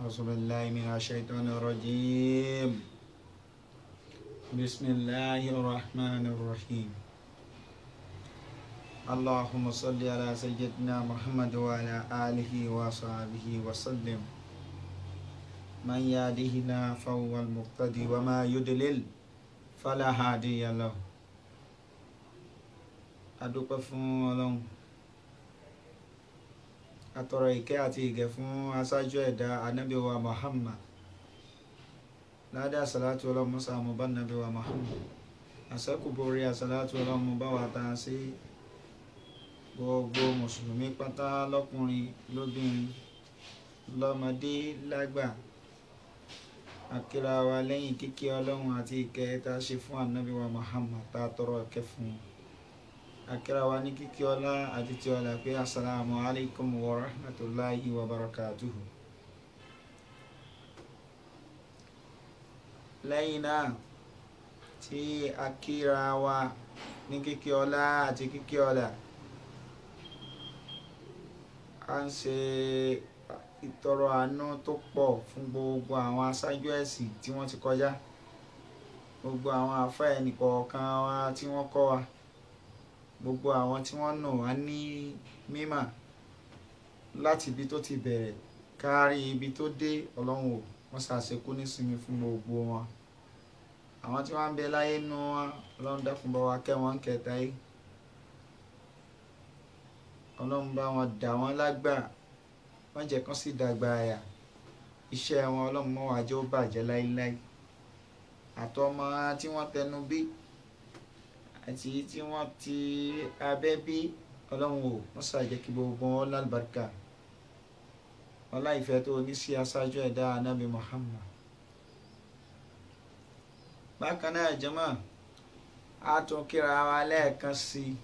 أعوذ بالله من الشيطان الرجيم بسم الله الرحمن الرحيم اللهم صل على سيدنا محمد وعلى آله وصحبه وسلم من يهده الله فهو المقتدي وما يضلل فلا هادي له adúpẹ́ fún ọlọ́run atọrọ ìkẹ́ àti ìgẹ̀ fún aṣáájú ẹ̀dá ànábì wa Muhammad ládé àsàlátù ọlọ́run musa àmúbá nàbí wa Muhammad àṣẹ́kùborí àsàlátù ọlọ́run mú bá wa ta sí gbogbo mùsùlùmí pátá lọ́kùnrin lóbìnrin lọ́mọdé lágbà akíra wa lẹ́yìn kíkí ọlọ́run àti ìkẹ́ tá a ṣe fún ànábì wa Muhammad tá a tọrọ ìkẹ́ fún un akira wa ní kíkí ọlá àti tí ọlá pé asalaamu alaykum wa rahmatulahi wa barakatuhu lẹ́yìn náà tí akira wa ní kíkí ọlá àti kíkí ọlá a ń ṣe ìtọrọ àánú tó pọ̀ fún gbogbo àwọn aṣáájú ẹ̀sìn tí wọ́n ti kọjá gbogbo àwọn àfáà ẹnìkọ̀ọ̀kan wa tí wọ́n kọ́ wa gbogbo àwọn tí wọ́n nù wá ní mímà láti ibi tó ti bẹ̀rẹ̀ kárí ibi tó dé ọlọ́run ò wọ́n ṣàṣekú nísinmi fún gbogbo wọn àwọn tí wọ́n ń bẹ láyé nù wọn ọlọ́run dákun bá wa kẹ́ wọn kẹta yìí ọlọ́run bá wọn dà wọ́n lágbà wọ́n jẹ́ kán sì dàgbà àyà iṣẹ́ wọn ọlọ́run mọ́ wàá jẹ́ ó bàjẹ́ láíláí àtọmọ tí wọ́n tẹnu bí àti tí wọ́n ti abẹ́ bí ọlọ́run ò wọ́n ṣàjẹ́ kí gbogbo wọn lálùbáríkà ọlá ìfẹ́ tó ní sí aṣáájú ẹ̀dá anábì Muhammad bákan náà jẹ́mọ́ a tún kíra wa lẹ́ẹ̀kan sí i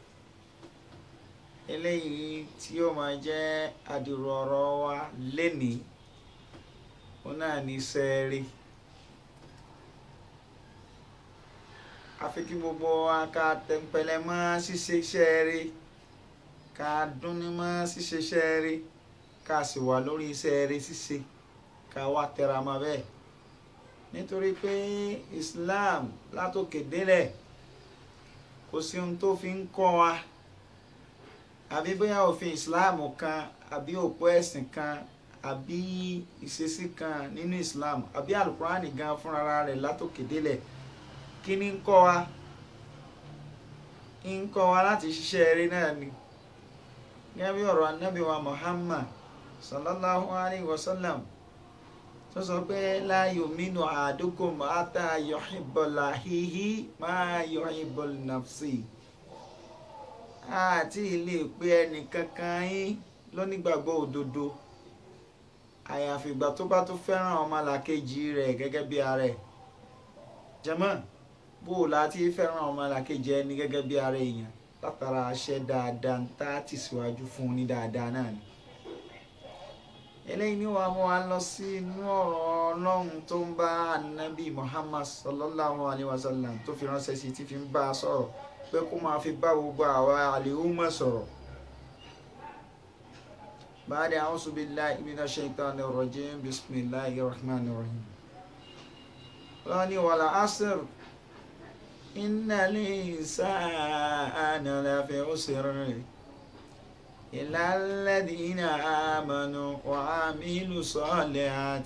eléyìí tí yóò máa jẹ́ àdìrò ọ̀rọ̀ wa lénìí òun náà ní sẹ́ẹ̀rì. àfi kí gbogbo wa ká tẹ̀pẹ̀lẹ̀ mọ́ ṣíṣe iṣẹ́ rí ká dúnni mọ́ ṣíṣe iṣẹ́ rí ká sì wà lórí iṣẹ́ rí ṣíṣe ká wá tẹra mọ́ bẹ́ẹ̀ nítorí pé Islam látòkè délẹ̀ kò sí ohun tó fi ń kọ́ wa àbí bóyá òfin Islam kan àbí òpó ẹ̀sìn kan àbí ìṣesí kan nínú Islam àbí alukurani gan fúnra rẹ̀ látòkè délẹ̀ kí ni ń kọ́ wa ń kọ́ wa láti ṣiṣẹ́ eré náà ni gẹ́gẹ́ bí ọ̀rọ̀ anábì wa Muhammad sallallahu alayhi wa sallam tó sọ pé la yuminu ahadukum ata yuhibbu lahihi ma yuhibbu nafsi àti ilé pé ẹnìkankan yín lónígbàgbọ́ òdodo àyàfi ìgbà tó bá tó fẹ́ràn ọmọlàkejì rẹ̀ gẹ́gẹ́ bí ara ẹ̀ jẹ́mọ́ bó o láti fẹ́ràn ọmọlàkejì ẹni gẹ́gẹ́ bí ara èèyàn látara aṣẹ dáadáa ń tá tì síwájú fún un ní dáadáa náà ni. eléyìí ni wàá mú wa lọ sí inú ọ̀rọ̀ ọlọ́run tó ń bá anabi muhammad sallallahu alayhi wa sallam tó fi ránṣẹ́ sí ti fi ń bá a sọ̀rọ̀ pé kó máa fi bá gbogbo àwa àlèhùnmọ̀ sọ̀rọ̀. báyìí a'udhu billahi minash shaitanir rajim bismillahir rahmanir rahim. wọ́n ní wàlá asr. إن الإنسان لفي خسر إلا الذين آمنوا وعملوا الصالحات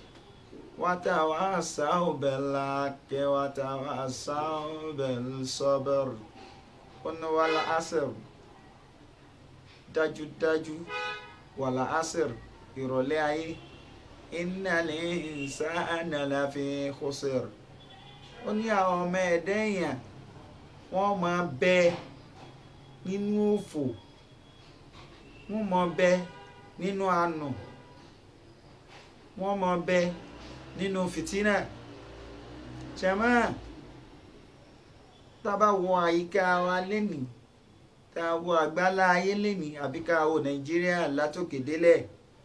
وتواصوا بالحق وتواصوا بالصبر قلنا والعصر dájúdájú wàlà asir ìrọ̀lẹ́ ayé innal insana lafi khusr ó ní àwọn ọmọ ẹ̀dá èèyàn wọ́n máa bẹ nínú òfò wọ́n máa bẹ nínú àánú wọ́n máa bẹ nínú fìtínà ṣẹ̀mọ́ tá a bá wo àyíká wa lénìí tá a wo àgbálá ayé lénìí àbí ká wo nàìjíríà látòkè délẹ̀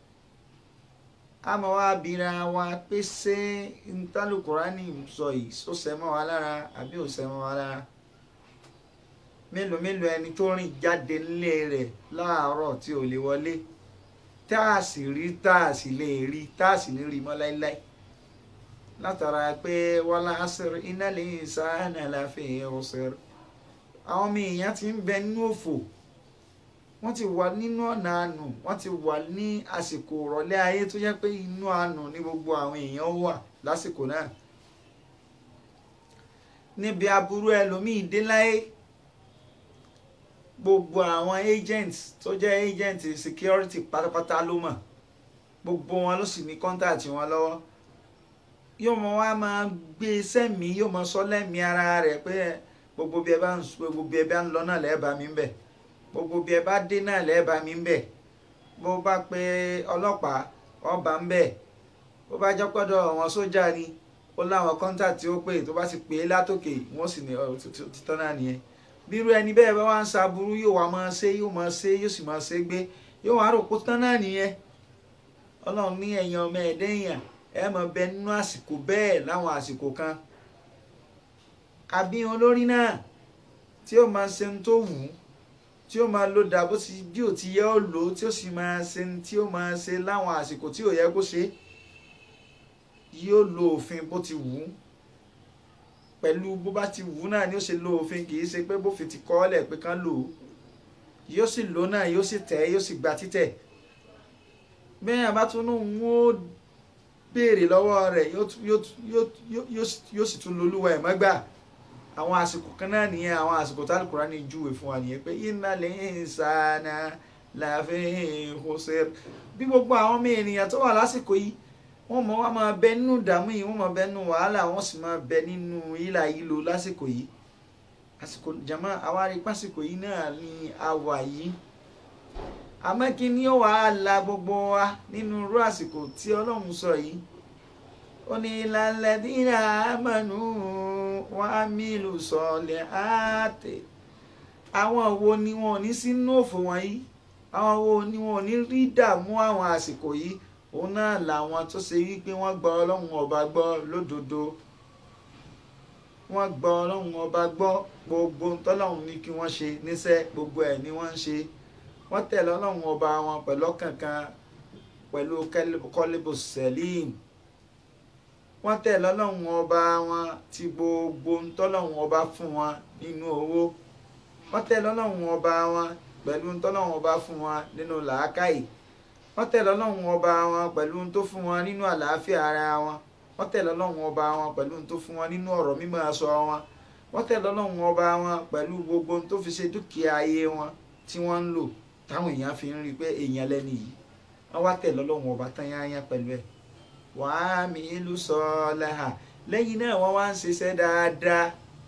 àmọ́ wá bira wa pé ṣé ntálùkùránì sọ yìí sọ sẹ́mọ́ wa lára àbí ò sẹ́mọ́ wa lára mélòó mélòó ẹni tó rìn jáde nílé rẹ̀ láàárọ̀ tí ò lè wọlé tá a sì rí tá a sì lè rí tá a sì lè rí mọ́ láíláí látara pé wala asr innal insana lafi khusr àwọn ọmọ èèyàn ti ń bẹ nínú òfò wọ́n ti wà nínú ọ̀nà àánú wọ́n ti wà ní àsìkò ìrọ̀lẹ́ ayé tó jẹ́ pé inú àánú ní gbogbo àwọn èèyàn wà lásìkò náà níbi aburú ẹlòmíì dé láyé gbogbo àwọn agents tó jẹ́ agent security pátápátá ló mọ̀ gbogbo wọn ló sì ní contact wọn lọ́wọ́ yóò mọ wá máa gbé sẹ́mi yóò mọ sọ lẹ́mìí ara rẹ̀ pé gbogbo bí ẹ bá ń gbogbo bí ẹ bá ń lọ náà lẹ́ẹ̀bà mi ń bẹ̀ gbogbo bí ẹ bá dé náà lẹ́ẹ̀bà mi ń bẹ̀ bó bá pe ọlọ́pàá ọba ń bẹ̀ bó bá jẹ́ pọ́dọ̀ àwọn sójà ni ó láwọn contact tí ó pè tó bá ti pè é látòkè wọ́n sì ní títọ́ náà nìyẹn bírú ẹni bẹ́ẹ̀ bá wá ń ṣaburú yóò wá máa ṣe yóò máa ṣe yóò sì máa ṣe gbé yóò wá rò pé tán náà nìyẹn ọlọ́run ní ẹ̀yàn ọmọ ẹ̀dẹ́yàn ẹ mọ̀ bẹ nínú àsìkò bẹ́ẹ̀ láwọn àsìkò kan àbí olórí náà tí ó máa ṣe ohun tó wù ú tí ó máa lo dà bó ti bí ò ti yẹ ó lò ó tí ó sì máa ṣe ohun tí ó máa ṣe láwọn àsìkò tí ò yẹ kó ṣe yóò lo òfin bó ti wù ú pẹ̀lú bó bá ti wù ú náà ni ó ṣe lo òfin kì í ṣe pé bófin ti kọ́ ọ́ lẹ̀ pé kán lò ó yóò sì lò náà yóò sì tẹ̀ yóò sì gba títẹ̀ bẹ́ẹ̀ àbá tún ní òun ó béèrè lọ́wọ́ rẹ̀ yóò sì tún lolúwa ẹ̀ mọ́gbà àwọn àsìkò kan náà nìyẹn àwọn àsìkò tí Al-Qur'ani júwe fún wa nìyẹn pé innal insana lafi khusr bí gbogbo àwọn ọmọ ènìyàn tó wà lásìkò yìí wọ́n mọ̀ wá máa bẹ nínú ìdààmú yìí wọ́n máa bẹ nínú wàhálà wọ́n sì máa bẹ nínú ìlà yìí lò lásìkò yìí àsìkò jama àwárí pásìkò yìí náà ni a wà yìí àmọ́ kí ni ó wàá la gbogbo wa nínú irú àsìkò tí ọlọ́run sọ yìí ó ní lalladhina amanu wa amilu solihati àwọn wo ni wọn ò ní sínú òfò wọ̀nyí àwọn wo ni wọn ò ní rí dààmú àwọn àsìkò yìí òun náà làwọn tó ṣe wípé wọ́n gba ọlọ́run ọba gbọ́ lódodo wọ́n gba ọlọ́run ọba gbọ́ gbogbo tọ́lọ́run ní kí wọ́n ṣe níṣẹ́ gbogbo ẹ̀ ni wọ́n ń ṣe wọ́n tẹ̀lé ọlọ́run ọba wọn pẹ̀lú ọ̀kànkan pẹ̀lú kọ́lébù sẹ́lìm wọ́n tẹ̀lé ọlọ́run ọba wọn ti gbogbo tọ́lọ́run ọba fún wọn nínú owó wọ́n tẹ̀lé ọlọ́run ọba wọn pẹ̀lú tọ́lọ́run ọba fún wọn nínú làákàyè wọ́n tẹ̀lé ọlọ́run ọba wọn pẹ̀lú tó fún wọn nínú àlàáfíà ara wọn wọ́n tẹ̀lé ọlọ́run ọba wọn pẹ̀lú tó fún wọn nínú ọ̀rọ̀ mímọ́ aṣọ wọn wọ́n tẹ̀lé ọlọ́run ọba wọn pẹ̀lú gbogbo tó fi ṣe dúkìá ayé wọn tí wọ́n ń lò táwọn èèyàn fi ń rí i pé èèyàn lẹ́ni yìí wọ́n wá tẹ̀lé ọlọ́run ọba tán yányá pẹ̀lú ẹ̀ wàá mi ìlú sọ lẹ́hà lẹ́yìn náà wọ́n wá ń ṣiṣẹ́ dáadáa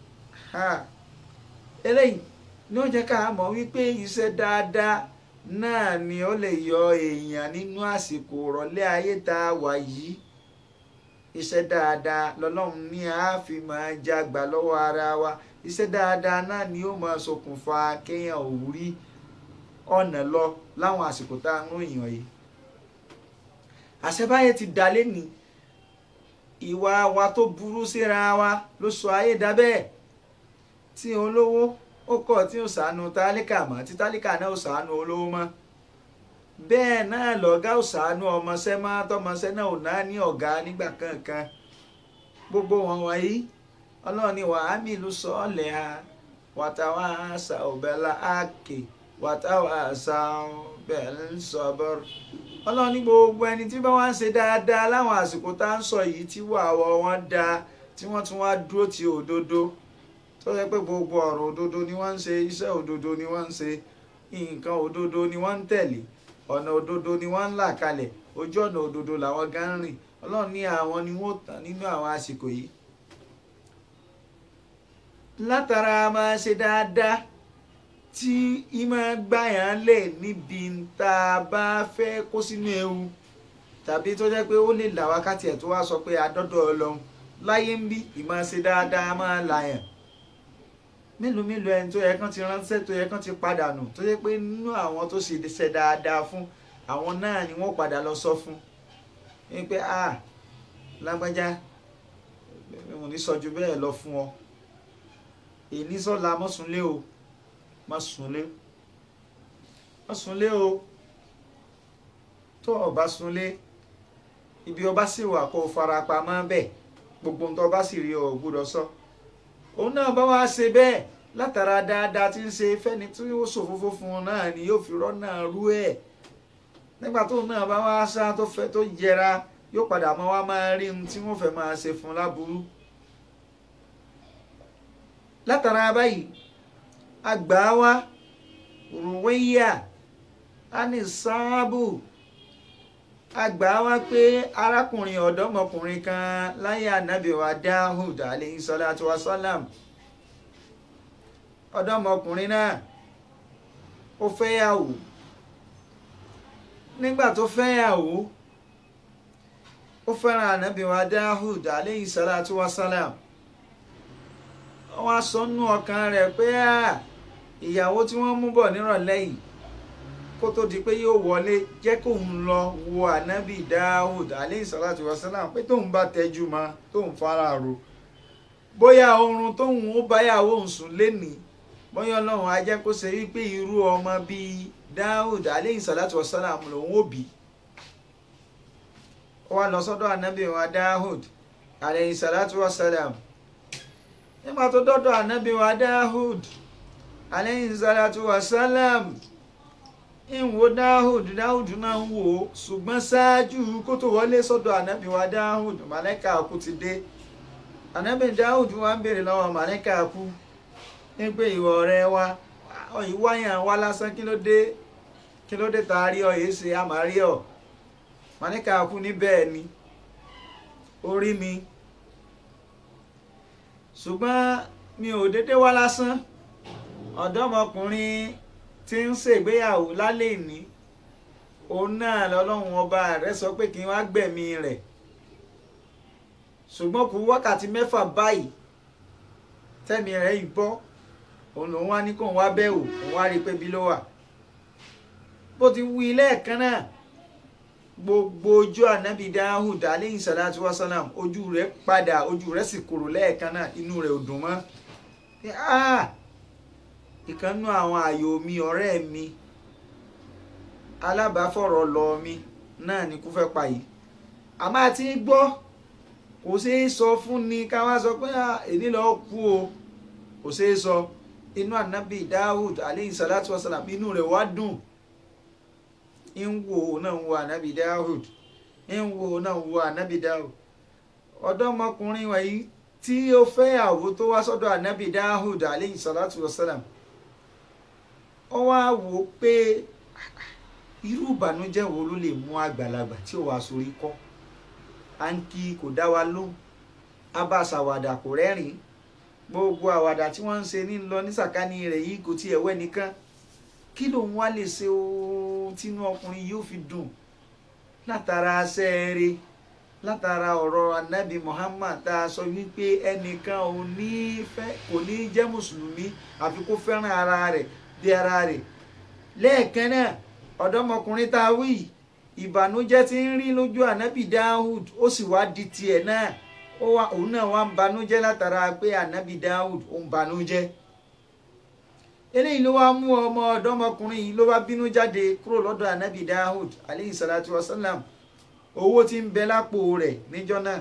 eléyìí ní ó jẹ́ ká mọ̀ wípé iṣẹ́ dáadáa náà ni ó lè yọ èèyàn nínú àsìkò ìrọ̀lẹ́ ayé tá a wà yìí iṣẹ́ dáadáa lọ́lọ́run ní a fi máa jágbà lọ́wọ́ ara wa iṣẹ́ dáadáa náà ni ó máa ṣokùnfà kéèyàn ò rí ọ̀nà lọ láwọn àsìkò tá a ń ròyìn yìí àṣebáyé ti dà lẹ́ni ìwà wa tó burú síra wa ló sọ ayé dà bẹ́ẹ̀ tí olówó ó kọ̀ tí ò sànù tálíkà mọ́ tí tálíkà náà ò sànù olówó mọ́ bẹ́ẹ̀ náà lọ̀gá ò sànù ọmọọṣẹ́ mọ́ tọmọọṣẹ́ náà ò náà ní ọ̀gá nígbà kankan gbogbo wọn wọ̀nyí ọlọ́run ni wàá mi ìlú sọ́ọ̀lẹ̀ ha wàtàwà àṣà òbẹ̀là àkè wàtàwà àṣà òbẹ̀là sọ̀bọ̀rọ̀ ọlọ́run ní gbogbo ẹni tí bá wá ń ṣe dáadáa láwọn àsìkò tá à ń sọ yìí tí wàwọ̀ wọn dáa tí wọ́n tún wá dúró ti òdodo tó yẹ pé gbogbo ọ̀rọ̀ òdodo ni wọ́n ń ṣe iṣẹ́ òdodo ni wọ́n ń ṣe nǹkan òdodo ni wọ́n ń tẹ̀lé ọ̀nà òdodo ni wọ́n ń là kalẹ̀ ojú ọ̀nà òdodo làwọn gan ń rìn ọlọ́run ní àwọn ni wọ́n tàn nínú àwọn àsìkò yìí látara máa ṣe dáadáa tí ìmọ̀ gbàyàn lè níbi tá a bá fẹ́ kó sínú ewu tàbí tó jẹ́ pé ó lè là wákàtí ẹ̀ tó wá sọ pé adọ́dọ̀ ọlọ́run láyé ń bí ìmọ̀ ṣe dáadáa máa làyàn mélòó mélòó ẹni tó yẹ kán ti ránṣẹ́ tó yẹ kán ti padà nù tó yẹ pé nínú àwọn tó ṣe ṣe dáadáa fún àwọn náà ni wọ́n padà lọ sọ fún ní pé a lágbájá mo ní sọ ju bẹ́ẹ̀ lọ fún ọ èyí sọ́la mọ́sùnlé o mọ́sùnlé mọ́sùnlé o tó o bá súnlé ibi ọba sì wà kó o fara pamọ́ bẹ́ẹ̀ gbogbo nǹkan ọba sì rí ọ gbọ́dọ̀ sọ òun náà bá wá ṣe bẹ́ẹ̀ látara dáadáa tí ń ṣe fẹ́ni tí ó ṣòfófó fún un náà ni yóò fi rọ́nà rú ẹ̀ nígbà tóun náà bá wá sá tó fẹ́ tó yẹra yóò padà mọ́ wá máa rí ohun tí wọ́n fẹ́ máa ṣe fún un láburú látara báyìí àgbà wa rùwẹ́yà ani sáábù àgbà wa pé arákùnrin ọ̀dọ́mọkùnrin kan láyé ànábì wa Dáhùd alayhi salatu wa salam ọ̀dọ́mọkùnrin náà ó fẹ́yàwó nígbà tó fẹ́yàwó ó fẹ́ràn ànábì wa Dáhùd alayhi salatu wa salam wọ́n á sọ nú ọkàn rẹ̀ pé ìyàwó tí wọ́n mú bọ̀ nírọ̀lẹ́ yìí kó tó di pé yóò wọlé jẹ́ kóun lọ wo ànábì Dáhùd alayhi salatu wa salam pé tóun bá tẹjú mọ́ tóun fara ro bóyá oorun tóun ó báyàwó òun sùn lénìí bóyá ọlọ́run á jẹ́ kó ṣe wípé irú ọmọ bíi Dáhùd alayhi salatu wa salam lòun ó bí ó wá lọ sọ́dọ̀ ànábì wa Dáhùd alayhi salatu wa salam nígbà tó dọ́dọ̀ ànábì wa Dáhùd alayhi salatu wa salam ń wo Dáhùd Dáhùd náà ń wò ó ṣùgbọ́n ṣáájú kó tó wọlé sọ́dọ̀ ànábì wa Dáhùd màlẹ́kà kú ti dé ànábì Dáhùd wa ń béèrè lọ́wọ́ màlẹ́kà kú ní pé ìwọ ọ̀rẹ́ wa ìwáyàn wa lásán kí ló dé kí ló dé tá a rí ọ yìí ṣe àmàrí ọ màlẹ́kà kú ní bẹ́ẹ̀ ni orí mi ṣùgbọ́n mi ò dédé wá lásán ọ̀dọ́mọkùnrin tí ń ṣègbéyàwó lálẹ́ ìní òun náà lọ́lọ́run ọba rẹ̀ sọ pé kí n wá gbẹ̀mí rẹ̀ ṣùgbọ́n kù wákàtí mẹ́fà báyìí tẹ́mi rẹ̀ yìí bọ́ òun lòun wá ní kóun wá bẹ̀wò òun wá rí i pé bí ló wà bó ti wí lẹ́ẹ̀kan náà gbogbo ojú ànábì Dáhùd aleyhi salatu wa salam ojú rẹ̀ padà ojú rẹ̀ sì kúrò lẹ́ẹ̀kan náà inú rẹ̀ ò dùn mọ́ ìkànnú àwọn àyò mi ọ̀rẹ́ mi alábàáfọ̀rọ̀ lọ mi náà ni kú fẹ́ pa yìí àmọ́ àti gbọ́ kò ṣeé sọ fún ni ká wá sọ pé èmi lọ kú o kò ṣeé sọ inú ànábì Dáhùd aleyhi salatu wa salam inú rẹ̀ wá dùn ń wo náà ń wo ànábì Dáhùd ń wo náà ń wo ànábì Dáhùd ọ̀dọ́mọkùnrin wọ̀nyí tí ó fẹ́yàwó tó wá sọ́dọ̀ ànábì Dáhùd aleyhi salatu wa salam ó wá wò ó pé irú ìbànújẹ́ wo ló lè mú àgbàlagbà tí ó wá sórí kọ́ àǹkì kò dá wa lóhùn abáṣàwàdà kò rẹ́rìn gbogbo àwàdà tí wọ́n ń ṣe ní lọ ní sàkání rẹ̀ yìí kò tiẹ̀ wẹ́ nìkan kí lòun wá lè ṣe ohun tínú ọkùnrin yóò fi dùn látara sẹ́ẹ̀rẹ́ látara ọ̀rọ̀ anabi Muhammad tá a sọ wípé ẹnìkan ò ní fẹ́ kò ní jẹ́ mùsùlùmí àfi kó fẹ́ràn ara rẹ̀ bí ara rẹ̀ lẹ́ẹ̀kan náà ọ̀dọ́mọkùnrin tá a wí ìbànújẹ́ tí ń rí lójú anabi Dawud ó sì wá di tiẹ̀ náà òun náà wá ń banújẹ́ látara pé anabi Dawud ó ń banújẹ́ eléyìí ló wá mú ọmọ ọ̀dọ́mọkùnrin yìí ló wá bínú jáde kúrò lọ́dọ̀ anabi Dawud aleyhi salatu wa salam owó tí ń bẹ lápò rẹ̀ níjọ́ náà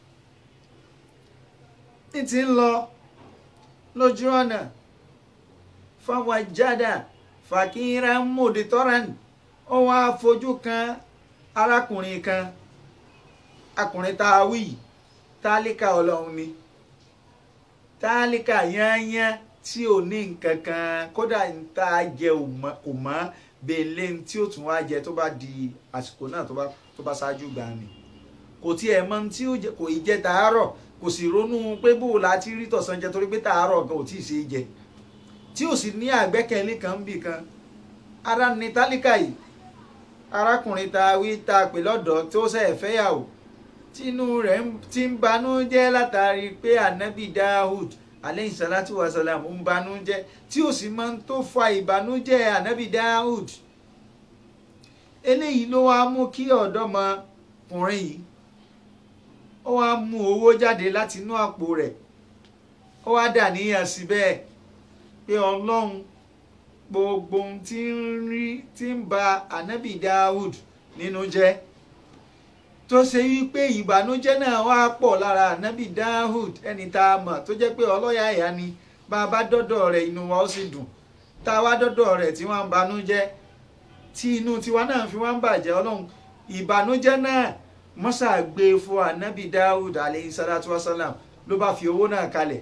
ní ti ń lọ lójú ọ̀nà fáwọn jádà fàkìrà mòdìtọ́ràn ó wá fojú kan arákùnrin kan akùnrin tá a wí tálíkà ọlọ́run ni tálíkà yányán tí ò ní nǹkan kan kódà ń tá a jẹ kò mọ́ bèèlè tí ó tún wá jẹ tó bá di àsìkò náà tó bá tó bá ṣáájú gbà ní kò tiẹ̀ mọ tí ó jẹ kò ì jẹ tàárọ̀ kò sì ronú pé bó o láti rí tọ̀sán jẹ torí pé tàárọ̀ gan ò tí ì ṣe é jẹ tí ò sì ní àgbẹ́kẹ̀lé kan bì kan ara ní tálíkà yìí arákùnrin ta wí ta pè lọ́dọ̀ tó ṣe fẹ́yàwó tínú rẹ̀ ti ń banú jẹ́ látàrí pé ànábì Dawud aleyhi salatu wa salam ń banújẹ́ tí ò sì máa ń tó fa ìbànújẹ́ ànábì Dawud eléyìí ló wá mú kí ọ̀dọ́mọkùnrin yìí ó wá mú owó jáde láti inú àpò rẹ̀ ó wá dà níyàn síbẹ̀ pé ọlọ́run gbogbo ohun tí ń rí tí ń ba ànábì Dawud nínú jẹ́ tó ṣe wípé ìbànújẹ́ náà wá pọ̀ lára ànábì Dahud ẹni tá a mọ̀ tó jẹ́ pé ọlọ́yà ẹ̀yà ni bá a bá dọ́dọ̀ rẹ̀ inú wa ó sì dùn tá a wá dọ́dọ̀ rẹ̀ tí wọ́n ń banújẹ́ tí inú tiwa náà fi wá ń bàjẹ́ ọlọ́run ìbànújẹ́ náà mọ́sà gbé fún ànábì Dahud aleyhi salatu wasalam ló bá fi owó náà kalẹ̀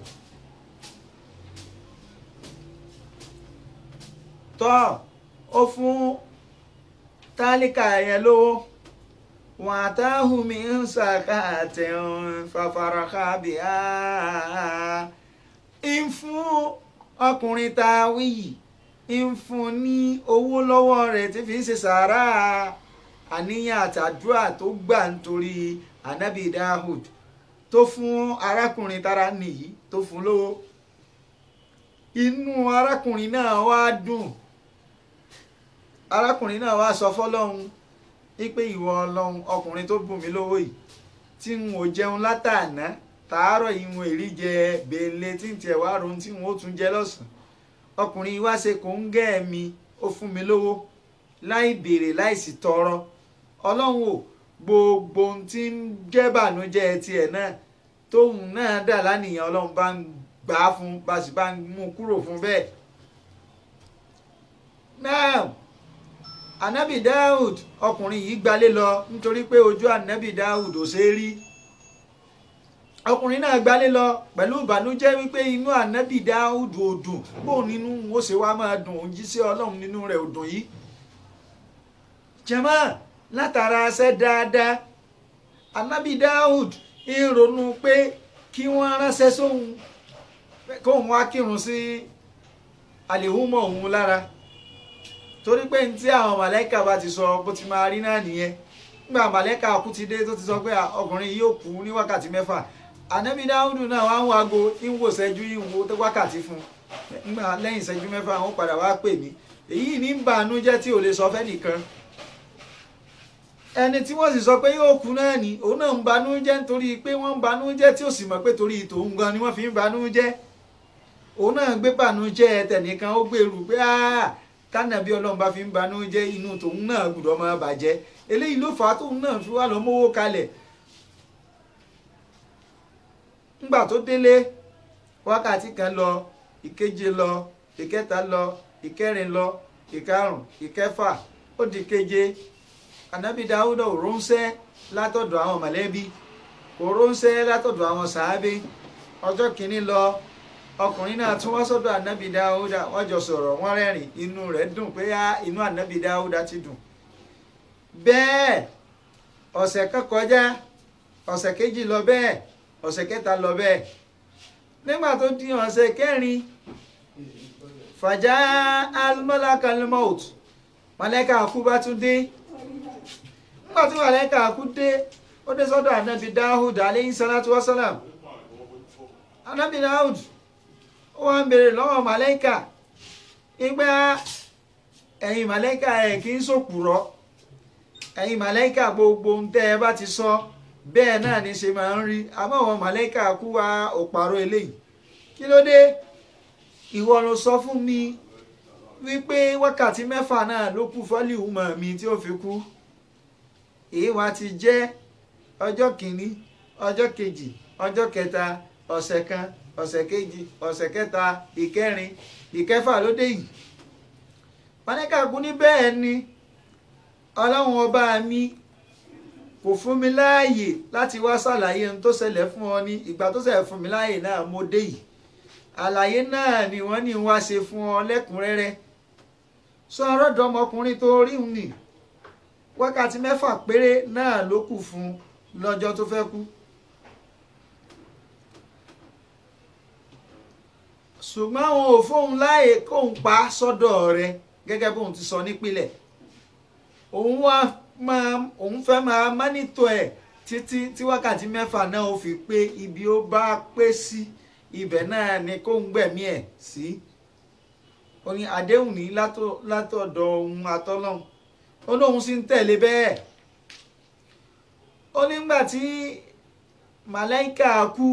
tọ́ ó fún tálíkà yẹn lówó wọn àtàhùn mi ń sàkàtẹ̀ fàfàràkà bíà ń fún ọkùnrin tá a wí yìí ń fún ní owó lọ́wọ́ rẹ̀ tí fi ń ṣe sàárà àníyàn àtàdúrà tó gbà nítorí anabi Dahud tó fún arákùnrin tára nìyí tó fún lówó inú arákùnrin náà wá dùn arákùnrin náà wá sọ fọ́lọ́run wípé ìwọ Ọlọ́run ọkùnrin tó bùn mí lówó yìí tí n ò jẹun látàná tàárọ̀ yìí wọn èrí jẹ bèèlè tí n tiẹ̀ wá rohun tí wọn ó tún jẹ lọ́sàn-án ọkùnrin wá ṣe kò ń gẹ́ mi ó fún mi lówó láì béèrè láì sì tọrọ Ọlọ́run ò gbogbo ohun tí ń jẹ́ bànújẹ́ tiẹ̀ náà tóun náà dà lánìyàn Ọlọ́run bá ń gbà á fún bá sì bá ń mú kúrò fún bẹ́ẹ̀. now anabi Dawud ọkùnrin yìí gbalé lọ nítorí pé ojú anabi Dawud ò ṣe é rí ọkùnrin náà gbalé lọ pẹ̀lú ìbànújẹ́ wípé inú anabi Dawud ò dùn bóun nínú ó ṣe wá máa dùn òun jí sí Ọlọ́run nínú rẹ̀ ò dùn yìí. jẹ́mọ́ látara ṣẹ́ dáadáa anabi Dawud ń ronú pé kí wọ́n ránṣẹ́ sóhun kóhun wá kírun sí àlèhùnmọ̀ òun lára torí pé ní tí àwọn màlẹ́kà bá ti sọ bó ti máa rí náà nìyẹn nígbà màlẹ́kà kú ti dé tó ti sọ pé ọkùnrin yìí yóò kú ní wákàtí mẹ́fà ànábì dáhùn náà wá ń wo aago ń wò ṣẹ́jú ń wo wákàtí fún un nígbà lẹ́yìn ìṣẹ́jú mẹ́fà wọ́n padà wá pè mí èyí ní ń bànújẹ́ tí ò lè sọ fẹ́ nìkan ẹni tí wọ́n sì sọ pé yóò kú náà ni òun náà ń banújẹ́ nítorí pé wọ́n ń banújẹ́ tí ò sì mọ̀ pé torí tòun gan ni wọ́n fi ń banújẹ́ òun náà gbé bànújẹ́ tẹnìkan ó gbèrú pé kánàbí ọlọ́run bá fi ń banújẹ́ inú tòun náà gbọ́dọ̀ máa bàjẹ́ eléyìí ló fà á tóun náà fi wá lọ mówó kalẹ̀ ńgbà tó délé wákàtí kan lọ ìkeje lọ ìkẹta lọ ìkẹrin lọ ìkarùn ìkẹfà ó di keje anabi dawuda ò ránṣẹ́ látọ̀dọ̀ àwọn mọ̀lẹ́bí kò ránṣẹ́ látọ̀dọ̀ àwọn sàábé ọjọ́ kìíní lọ ọkùnrin náà tún wá sọ́dọ̀ anabi dawuda wọ́n jọ sọ̀rọ̀ wọ́n rẹ́rìn inú rẹ̀ dùn pé á inú anabi dawuda ti dùn bẹ́ẹ̀ ọ̀sẹ̀ kan kọjá ọ̀sẹ̀ kejì lọ bẹ́ẹ̀ ọ̀sẹ̀ kẹta lọ bẹ́ẹ̀ nígbà tó di ọ̀sẹ̀ kẹrin fàjà almalakalmout mọ̀lẹ́kà kú bá tún dé nígbà tí màlẹ́kà kú dé ó dé sọ́dọ̀ anabi dahud aleyhi salatu wasalam anabi dahud ó wá ń béèrè lọ́wọ́ màlẹ́kà ìgbà ẹ̀yin màlẹ́kà ẹ̀ kì í sòpùrọ́ ẹ̀yin màlẹ́kà gbogbo ń tẹ́ ẹ bá ti sọ bẹ́ẹ̀ náà ní ṣe máa ń rí àmọ́ àwọn màlẹ́kà kú wa ò pààrọ̀ eléyìí kí ló dé ìwọ ló sọ fún mi wípé wákàtí mẹ́fà náà ló kù fọ́lìhù mọ̀ mi tí ó fi kú èyí wá ti jẹ́ ọjọ́ kìíní ọjọ́ kejì ọjọ́ kẹta ọ̀sẹ̀ kan ọ̀sẹ̀ kejì ọ̀sẹ̀ kẹta ìkẹrin ìkẹfà ló dé yìí màlẹ́kà kú ní bẹ́ẹ̀ ni ọlọ́run ọba mi kò fún mi láàyè láti wá ṣàlàyé ohun tó ṣẹlẹ̀ fún ọ ní ìgbà tó ṣẹlẹ̀ fún mi láàyè náà mo dé yìí àlàyé náà ni wọ́n ní wá ṣe fún ọ lẹ́kùnrẹ́rẹ́ sọ ọ̀rọ̀dọ́mọkùnrin tó rí un nì wákàtí mẹ́fà péré náà ló kù fún lọ́jọ́ tó fẹ́ kú. ṣùgbọ́n àwọn ò fóun láàyè kóun pa sọ́dọ̀ rẹ̀ gẹ́gẹ́ bóun ti sọ nípìnlẹ̀ òun wá máa òun fẹ́ máa mánítọ̀ ẹ̀ títí tí wákàtí mẹ́fà náà ó fi pé ibi ó bá pé sí ibẹ̀ náà ni kó ń gbẹ̀mí ẹ̀ sí ó ní àdéhùn ní látọ̀dọ̀ ohun àtọ́lọ́hún ó lóun sì ń tẹ̀lé bẹ́ẹ̀ ó nígbà tí màláìka kú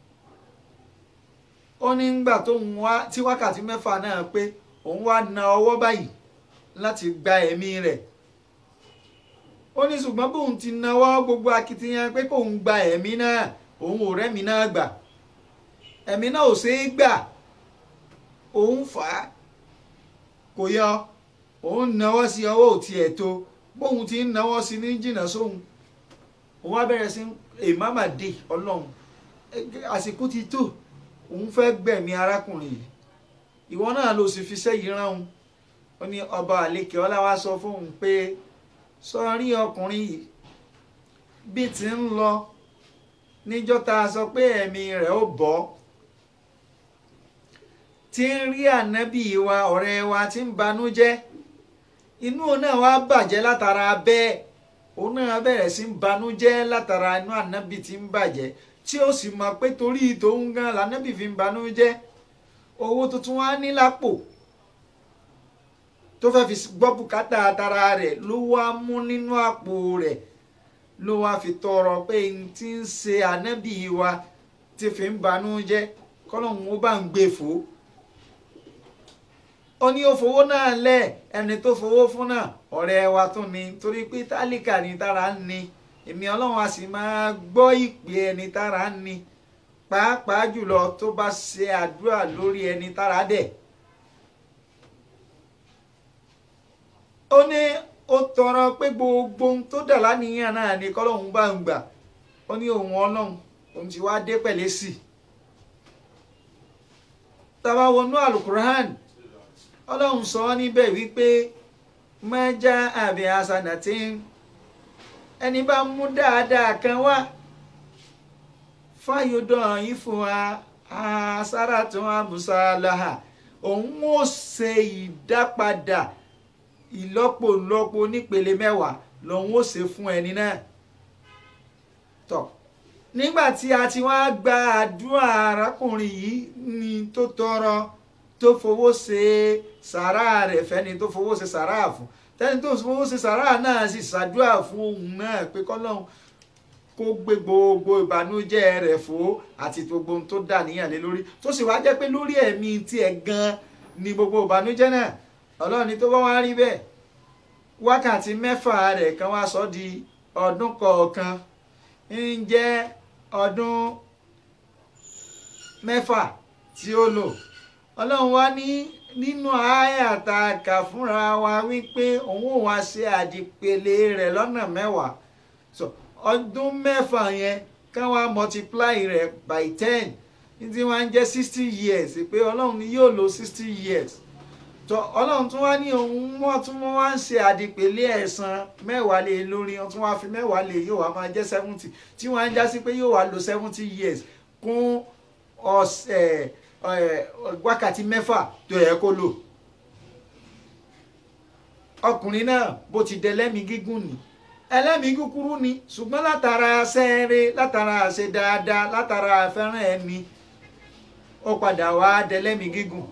ó nígbà tóun wá tí wákàtí mẹ́fà náà pé òun wá na ọwọ́ báyìí láti gba ẹ̀mí rẹ̀ ó ní ṣùgbọ́n bóun ti náwó gbogbo akitiyan pé kóun gba ẹ̀mí náà òun ò rẹ́mi náà gbà ẹ̀mí náà ò ṣeé gbà òun fà á kò yọ òun náwó sí ọwọ́ ò tiẹ̀ tó bóun ti ń náwó sí ní jìnnà sóhun òun á bẹ̀rẹ̀ sí èèmàmà dé ọlọ́run àsìkò ti tó òun fẹ́ gbẹ̀mí arákùnrin yìí ìwọ náà ló sì fi sẹ́yìn rán òun ó ní ọba àlekè ọlá wa sọ fóun pé sọrí ọkùnrin yìí bí ti ń lọ níjọ́ tá a sọ pé ẹ̀mí rẹ̀ ó bọ́ tí ń rí ànábì wa ọ̀rẹ́ wa tí ń banújẹ́ inú náà wá bàjẹ́ látara bẹ́ẹ̀ òun náà bẹ̀rẹ̀ sí ń banújẹ́ látara inú ànábì tí ń bàjẹ́ tí ó sì mọ̀ pé torí tòun gan lànábì fi ń banújẹ́ owó tuntun wá ní lápò tó fẹ́ fi gbọ́ bùkátà tara rẹ̀ ló wá mú nínú àpò rẹ̀ ló wá fi tọrọ pé n ti ń ṣe ànábì wa ti fi ń banújẹ́ kọ́lọ́hún ó bá ń gbé fò ó ní ó fowó náà lẹ̀ ẹni tó fowó fún náà ọ̀rẹ́ wa tún ni torí pé tálíkà ní tára ń ni èmi ọlọ́run a sì máa gbọ́ ìpè ẹni tára ń ni pàápàá jùlọ tó bá ṣe àdúrà lórí ẹni tára dẹ̀. ó ní ó tọrọ pé gbogbo ohun tó dà láníyàn náà ni kọ́lọ́hún bá ń gbà ó ní òun ọlọ́run òun ti wá dé pẹ̀lẹ́ sí i. tàbá wọnú alukur'an ọlọ́run sọ ọ́ níbẹ̀ wípé mẹ́jà àbí asanatin ẹni bá mú dáadáa kan wá fáyọdọ̀ yìí fún wa asára tó wà mùsàlàhà òun ó ṣe ìdápadà ìlọ́pọ̀lọpọ̀ nípele mẹ́wàá lòun ó ṣe fún ẹni náà tọ́ nígbà tí a ti wá gba àdúrà arákùnrin yìí ni tó tọrọ tó fowó ṣe sàrà rẹ̀ fẹ́ni tó fowó ṣe sàrà fún tẹ́ni tó fowó ṣe sàrà náà sì ṣàdúrà fún òun náà pé kọ́lọ́hún kó gbé gbogbo ìbànújẹ́ rẹ̀ fò àti gbogbo ohun tó dà níyàn lé lórí tó sì wá jẹ́ pé lórí ẹ̀mí tiẹ̀ gan ni gbogbo ìbànújẹ́ náà ọlọ́run ni tó bá wá rí bẹ́ẹ̀ wákàtí mẹ́fà rẹ̀ kan wá sọ di ọdún kọ̀ọ̀kan ń jẹ́ ọdún mẹ́fà tí ó lò ọlọ́run wá ní nínú àyàtà kà fúnra wa wípé òun ò wá ṣe àdìpele rẹ̀ lọ́nà mẹ́wàá so ọdún mẹ́fà yẹn ká wá multiply rẹ̀ by ten ní tí wọ́n á jẹ́ sixty years pé ọlọ́run ni yóò lo sixty years tọ ọlọ́run tún wá ní òun wọ́n tún wọ́n wá ń ṣe àdìpèlé ẹ̀san mẹ́wàá lé lórí wọ́n tún wá fi mẹ́wàá lé yóò wá máa jẹ́ seventy tí wọ́n á ń já sí pé yóò wá lo seventy years kún ọ̀sẹ̀ wákàtí mẹ́fà tó yẹ kó lò ọkùnrin náà bó ti dẹ lẹ́mìí gígùn ni ẹlẹ́mìí kúkúrú ni ṣùgbọ́n látara sẹ́ẹ̀rẹ́ látara ṣe dáadáa látara fẹ́ràn ẹni ó padà wá dẹ lẹ́mìí gígùn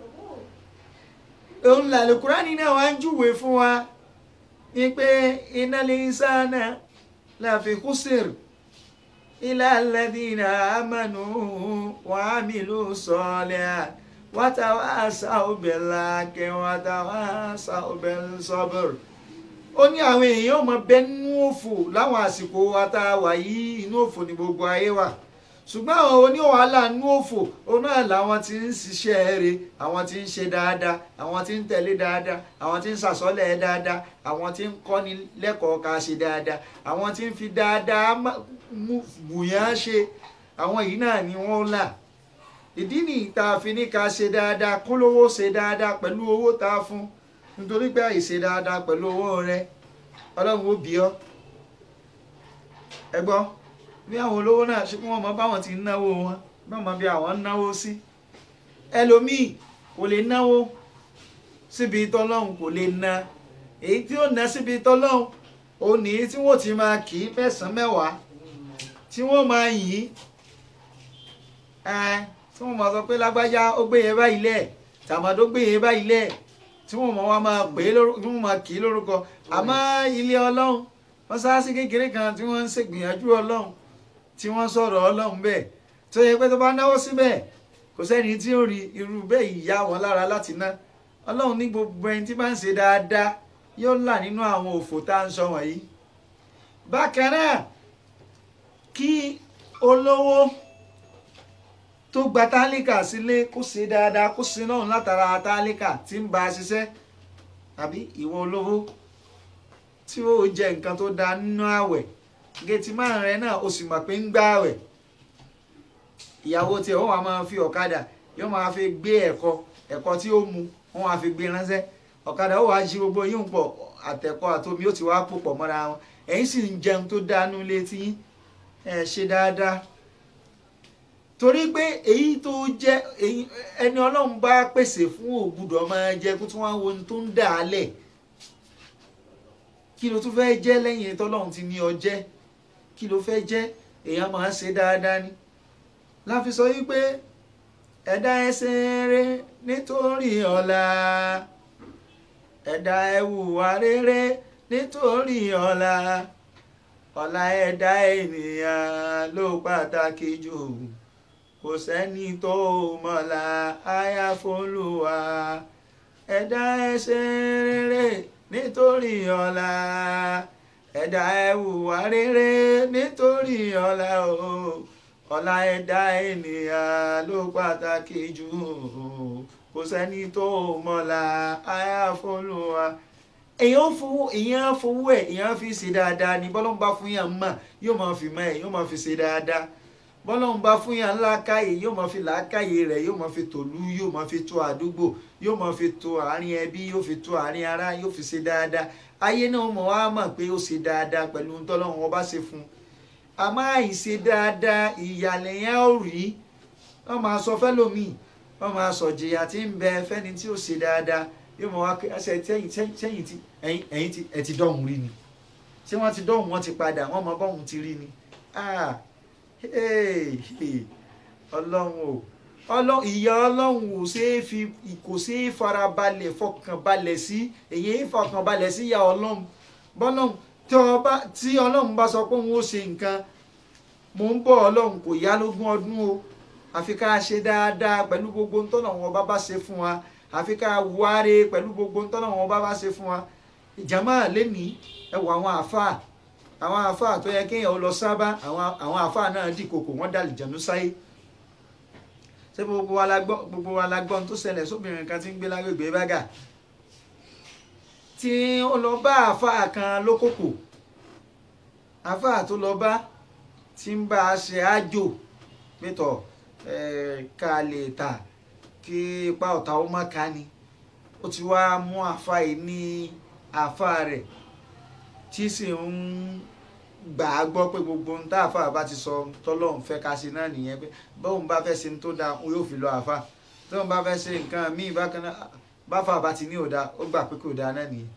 òun làlẹ́ kúránì náà wá ń júwe fún wa ní pé innal insana lafi khusr illa alladhina amanu wa amilu salihat wa tawasaw bil haqqi wa tawasaw bis sabr ó ní àwọn èèyàn ò mọ bẹ́ẹ̀ nínú òfò láwọn àsìkò wa tá a wà yìí inú òfò ní gbogbo ayé wa ṣùgbọ́n àwọn oníwàhálà nú òfò òun náà làwọn tí ń ṣiṣẹ́ rere àwọn tí ń ṣe dáadáa àwọn tí ń tẹ̀lé dáadáa àwọn tí ń ṣàsọ́lẹ̀ dáadáa àwọn tí ń kọ́ni lẹ́kọ̀ọ́ ká ṣe dáadáa àwọn tí ń fi dáadáa wùyàn ṣe àwọn yìí náà ni wọ́n là ìdí nìyí tá a fi ní ká ṣe dáadáa kó lówó ṣe dáadáa pẹ̀lú owó tá a fún nítorí pé àìṣe dáadáa pẹ̀lú owó rẹ ọlọ́run ó bí ọ ẹ gbọ́ bí àwọn olówó náà ṣe kí wọ́n mọ báwọn ti náwó wọn báwọn mọ bí àwọn náwó sí ẹlòmíì kò lè náwó síbi tọ́lọ́hún kò lè na èyí tí ó ná síbi tọ́lọ́hún òun nìyí tí wọ́n ti máa kì í mẹ́sàn-án mẹ́wàá tí wọ́n máa yìn ín tí wọ́n máa sọ pé lágbájá ó gbé yẹn báyìí lẹ̀ tàmádó gbé yẹn báyìí lẹ̀ tí wọ́n máa wá máa pè é lórúkọ tí wọ́n máa kì í lórúkọ àmọ́ ilé ọlọ́run mọ́sáàsì kékeré kan tí wọ́n ń ṣègbìyànjú ọlọ́run tí wọ́n sọ̀rọ̀ ọlọ́run bẹ́ẹ̀ tó yẹ pé tó bá náwó síbẹ̀ kò sẹ́ni tí ó rí irú bẹ́ẹ̀ ìyá wọn lára láti ná ọlọ́run ní gbogbo ẹni tí bá ń ṣe dáadáa yóò là nínú àwọn òfò tá à ń sọ wọ̀nyí bákan náà kí olówó tó gba tálíkà sílé kó ṣe dáadáa kó ṣe náà látara tálíkà tí ń bá a ṣiṣẹ́ tàbí ìwọ olówó tí ó jẹ nǹkan tó dáa nínú ààwẹ̀ gẹ̀tì márùn rẹ náà ó sì mọ̀ pé ń gbá ààwẹ̀ ìyàwó tiẹ̀ wọ́n wá máa fi ọ̀kadà yóò máa fi gbé ẹ̀kọ ẹ̀kọ tí ó mu wọ́n wá fi gbé ránṣẹ́ ọ̀kadà ó wá jí gbogbo yín pọ̀ àtẹ̀kọ àtomi ó ti wá pò pọ̀ mọ́ra wọn ẹ̀yin sì ń jẹun tó dánú létí yín ẹ̀ ṣe dáadáa torí pé èyí tó jẹ́ ẹni ọlọ́run bá pèsè fún ògbúdọ̀ máa jẹ kó tí wọ́n wo ohun tó ń dà á lẹ̀ kí ló tún fẹ́ jẹ́ lẹ́yìn tọ́lọ́run ti ní ọ jẹ́ kí ló fẹ́ jẹ́ èèyàn máa ń ṣe dáadáa ni láfi sọ wípé ẹ̀dá ẹsẹ̀ rere nítorí ọ̀la ẹ̀dá ẹ̀wùwà rere nítorí ọ̀la ọ̀la ẹ̀dá ènìyàn ló pàtàkì jù kò sẹ́ni tó mọ̀la àyàfólúwa ẹ̀dá ẹsẹ̀ rere nítorí ọ̀la ẹ̀dá ẹ̀wùwà rere nítorí ọ̀la o ọ̀la ẹ̀dá ènìyàn ló pàtàkì jù kò sẹ́ni tó mọ̀la àyàfólúwa èèyàn fowó èèyàn fowó ẹ̀ èèyàn fi ṣe dáadáa ni bọ́lá ń bá fún yàn mọ̀ yóò máa fi mọ̀ ẹ̀ yóò máa fi ṣe dáadáa bọ́lá ń bá fún yàn láàkàyè yóò máa fi làákàyè rẹ̀ yóò máa fi tòlú yóò máa fi tó àdúgbò yóò máa fi tó àárín ẹbí yóò fi tó àárín ará yóò fi ṣe dáadáa ayé náà mọ̀ wá mọ̀ pé ó ṣe dáadáa pẹ̀lú ohun tọ́lọ́run ọba ṣe fún un àmọ́ àìṣe dáadáa ìyàlẹ̀ yẹn ò rí wọ́n máa sọ fẹ́lòmíì wọ́n máa sọ jìyà tí ń bẹ fẹ́ni tí ó ṣe dáadáa yóò mọ̀ wá pé ẹsẹ̀ sẹ́yìn tí ẹ̀yìn tí ẹ̀ ti dọ̀hún rí ni ṣé wọ́n ti dọ̀hún wọ́n ti padà wọ́n mọ bọ́hún ti rí ni ọlọ́run o ọlọ́run ìyá ọlọ́run ò ṣeé fi kò ṣeé farabalẹ̀ fọkànbalẹ̀ sí èyí fọkànbalẹ̀ sí ìyá ọlọ́run bọ́lọ́run tí ọlọ́run bá sọ pé òun ó ṣe nǹkan mò ń bọ̀ ọlọ́run kò yá lógún ọdún o àfi ká ṣe dáadáa pẹ̀lú gbogbo ntọ́nà wọn bá bá ṣe fún wa àfi ká wáre pẹ̀lú gbogbo ntọ́nà wọn bá bá ṣe fún wa ìjàmá lẹ́nìí ẹ wọ àwọn àáfàá àwọn àáfàá tó yẹ kéèyàn lọ sábà àwọn àáfàá náà dì kòkò wọ́n dà lìjànú sáyé ṣé gbogbo wa la gbọ́ gbogbo wa la gbọ́ ohun tó ṣẹlẹ̀ sóbìnrin kan tí ń gbé lágbègbè bága tí ó lọ bá àáfàá kan lókòkò àáfàá tó lọ bá tí ń bá a ṣe àjò pétọ̀ ká lè tà kí ipa ọ̀tá ó má ká ni ó ti wá mú àáfàá yìí ní àáfàá rẹ̀ tí sì ń gbà á gbọ́ pé gbogbo ohun tá àáfàá bá ti sọ tọ́lọ́run fẹ́ ká ṣe náà nìyẹn pé bóun bá fẹ́ ṣe ní tó dáa òun yóò fi lọ àáfàá tóun bá fẹ́ ṣe nǹkan míì bákan náà báfà bá ti ní òdà ó gbà pé kò dáa náà nìyẹn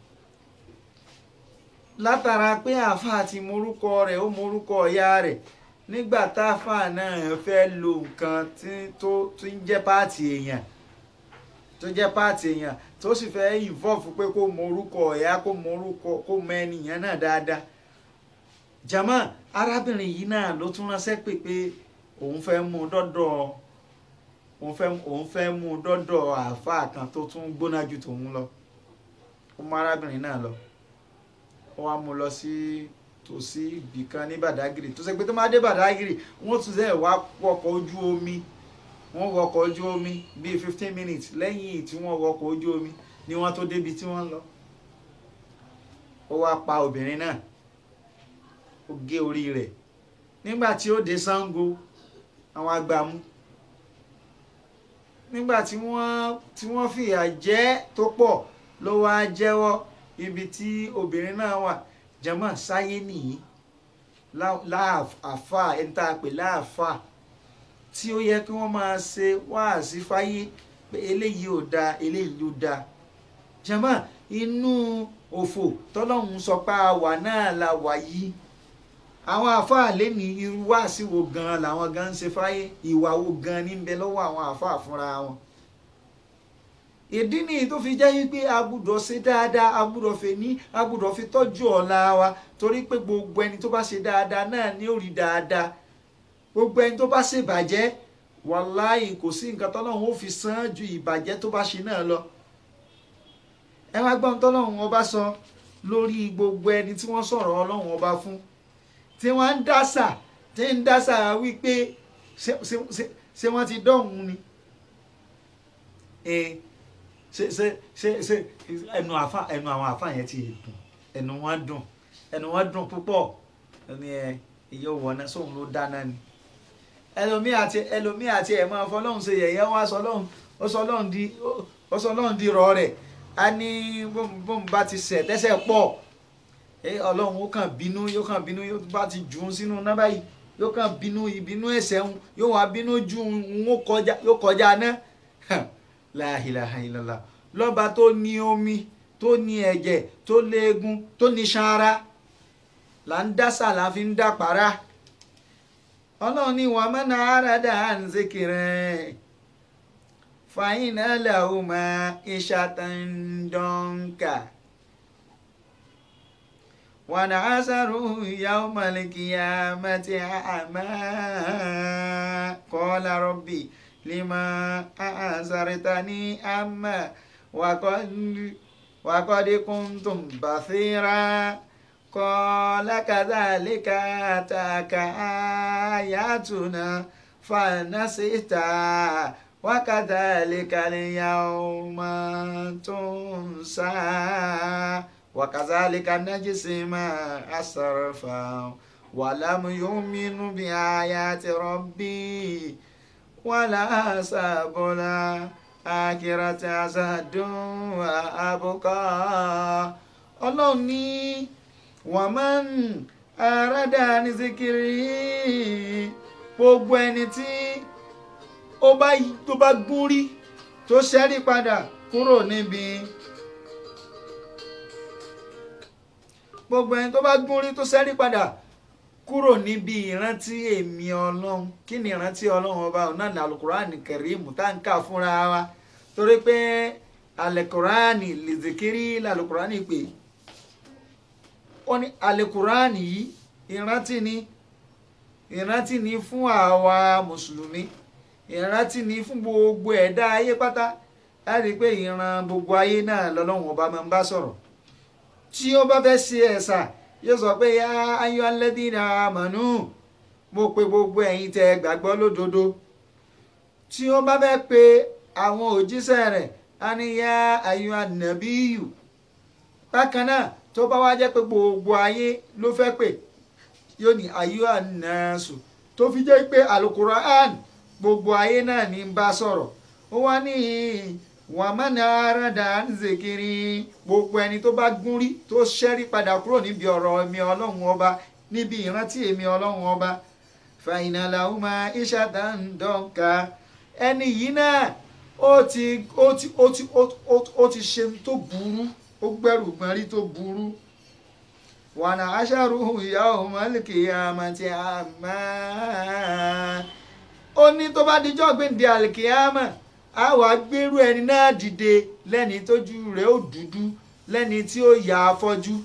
látara pé àáfàá ti morúkọ rẹ̀ ó morúkọ ìyá rẹ̀ nígbà táfàá náà fẹ́ lo nǹkan tó ń jẹ́ páàtì èèyàn tó jẹ́ páàtì èèyàn tó sì fẹ́ involve pé kó mọ orúkọ ẹ̀yà kó mọ orúkọ kó mọ ẹnìyàn náà dáadáa jama arábìnrin yìí náà ló tún ránṣẹ́ pé pé òun fẹ́ mú un dọ́dọ̀ òun fẹ́ òun fẹ́ mú un dọ́dọ̀ àáfàá kan tó tún gbóná ju tòun lọ ó mú arábìnrin náà lọ ó wá mú un lọ sí tòsí ibì kan ní Bàdágìrì tó ṣe pé tó máa dé Bàdágìrì wọ́n tún sẹ́ẹ̀ wá wọkọ̀ ojú omi wọ́n wọkọ̀ ojú omi bíi fifteen minutes lẹ́yìn tí wọ́n wọkọ̀ ojú omi ni wọ́n tó débi tí wọ́n lọ. ó wá pa obìnrin náà ó gé orí rẹ̀ nígbà tí ó dé Ṣàngó àwọn agbàmú nígbà tí wọ́n tí wọ́n fìyà jẹ tó pọ̀ ló wá jẹ́wọ́ ibi tí obìnrin náà wà jẹ́mọ̀ sáyé nìyí láàfà ẹni tá a pè láàfà tí ó yẹ kí wọ́n máa ṣe wáàsí fáyé pé eléyìí ò dáa eléyìí ló dáa jẹ́mọ̀ inú òfò tọ́lọ́hún sọ pé a wà náà la wà yìí àwọn àáfàá lẹ́ni irú wáàsí wo gan-an làwọn gan ń ṣe fáyé ìwà wo gan-an ní bẹ lọ́wọ́ àwọn àáfàá fúnra wọn ìdí nìyí tó fi jẹ́ wípé a gbúdọ̀ ṣe dáadáa a gbúdọ̀ fi ní a gbúdọ̀ fi tọ́jú ọ̀la wa torí pé gbogbo ẹni tó bá ṣe dáadáa náà ní ó rí dáadáa gbogbo ẹni tó bá ṣe ìbàjẹ́ wàláì kò sí nǹkan tọ́lọ́run ó fi san ju ìbàjẹ́ tó bá ṣe náà lọ ẹ wá gbọ́n tọ́lọ́run ọba sọ lórí gbogbo ẹni tí wọ́n sọ̀rọ̀ ọlọ́run ọba fún tí wọ́n ń dásà tí ń dásà wípé ṣé ṣé- ṣé- ṣé wọ́n ti dọ̀hún ni Eh, ṣe ṣe ṣe ṣe ẹnu àfa ẹnu àwọn àfa yẹn ti dùn ẹnu wọn dùn ẹnu wọn dùn púpọ̀ ẹni ẹ ìyá òwò náà sóun ló dáná ni ẹlòmíì àti ẹlòmíì àti ẹ̀ máa fọlọ́hún ṣe yẹ̀yẹ́ wọn aṣọ ọlọ́hún ó sọ ọlọ́hún di ó sọ ọlọ́hún di rọ rẹ̀ a ní bóun bá ti ṣẹ̀ tẹ́sẹ̀ pọ̀ ẹ ọlọ́run ó kàn bínú yóò kàn bínú yóò bá ti jù ú sínú náà báyìí yóò kàn bínú ìbínú ẹ̀ṣẹ̀ ń yóò wá bínú ju ń ó kọjá yóò kọjá náà la ilaha illallah lọ́ba tó ní omi tó ní ẹ̀jẹ̀ tó léegun tó ní sanra là ń dásà là fi ń dàpárá ọlọ́run ní wàá mẹ́nà àràdà à ń zikirẹ́ fàyínà làwọn máa ìṣàtàndọ́nkà ونعسره يوم القيامة أعمى قال ربي لما أعسرتني أما وقد وقد كنتم بصيرا قال كذلك أتاك آياتنا فنسيتها وكذلك اليوم تنسى وكذلك نجزي ما أسرف ولم يؤمن بآيات ربي ولا ساب الآخرة أزهد وأبقى ọlọ́run ní wàmán àràdà ní zikiri gbogbo ẹni tí ó bá tó bá gún rí tó ṣẹ́rí padà kúrò níbi gbogbo ẹni tó bá gún rí tó ṣẹ́rí padà kúrò níbi ìrántí èmi ọlọ́run kí ni ìrántí ọlọ́run ọba ọ̀nà ní alukurani kẹrìmù tá n kà fúnra wa torí pé alukurani lìzìkiri lalukurani pè ó ní alukurani yìí ìrántí ni ìrántí ni fún àwa mùsùlùmí ìrántí ni fún gbogbo ẹ̀dá ayé pátá láti pé ìran gbogbo ayé náà lọ́lọ́run ọba máa ń bá sọ̀rọ̀ tí ó bá fẹ́ ṣe ẹ̀sà yóò sọ pé yá ayọ́ alẹ́dínà àmọ̀nù mo pe gbogbo ẹ̀yin tẹ́ gbàgbọ́ lódodo tí ó bá fẹ́ pe àwọn òjíṣẹ́ rẹ̀ á ní yá ayọ́ ànàbíyù bákan náà tó bá wá jẹ́ pé gbogbo ayé ló fẹ́ pè yóò ní ayọ́ ànàṣù tó fi jẹ́ pé alukura'an gbogbo ayé náà ní bá sọ̀rọ̀ ó wá ní wàmánà àràdà ń zèkiri gbogbo ẹni tó bá gún rí tó ṣẹ́rí padà kúrò níbi ọ̀rọ̀ èmi ọlọ́run ọba níbi ìrántí èmi ọlọ́run ọba fàyínàlà ọmọ ìṣàdá ń dọ́ǹkà ẹni yìí náà ó ti ó ti ó ti ó ti ṣe tó burú ó gbẹ́rù gbọ́nrí tó burú wànà aṣáàrú ìyá ọmọ àlìkìyàmà ti àmà ó ní tó bá dijọ́ gbèǹde àlìkìyàmà a wá gbérú ẹni náà dìde lẹ́ni tójú rẹ̀ ó dúdú lẹ́ni tí ó yà afọ́jú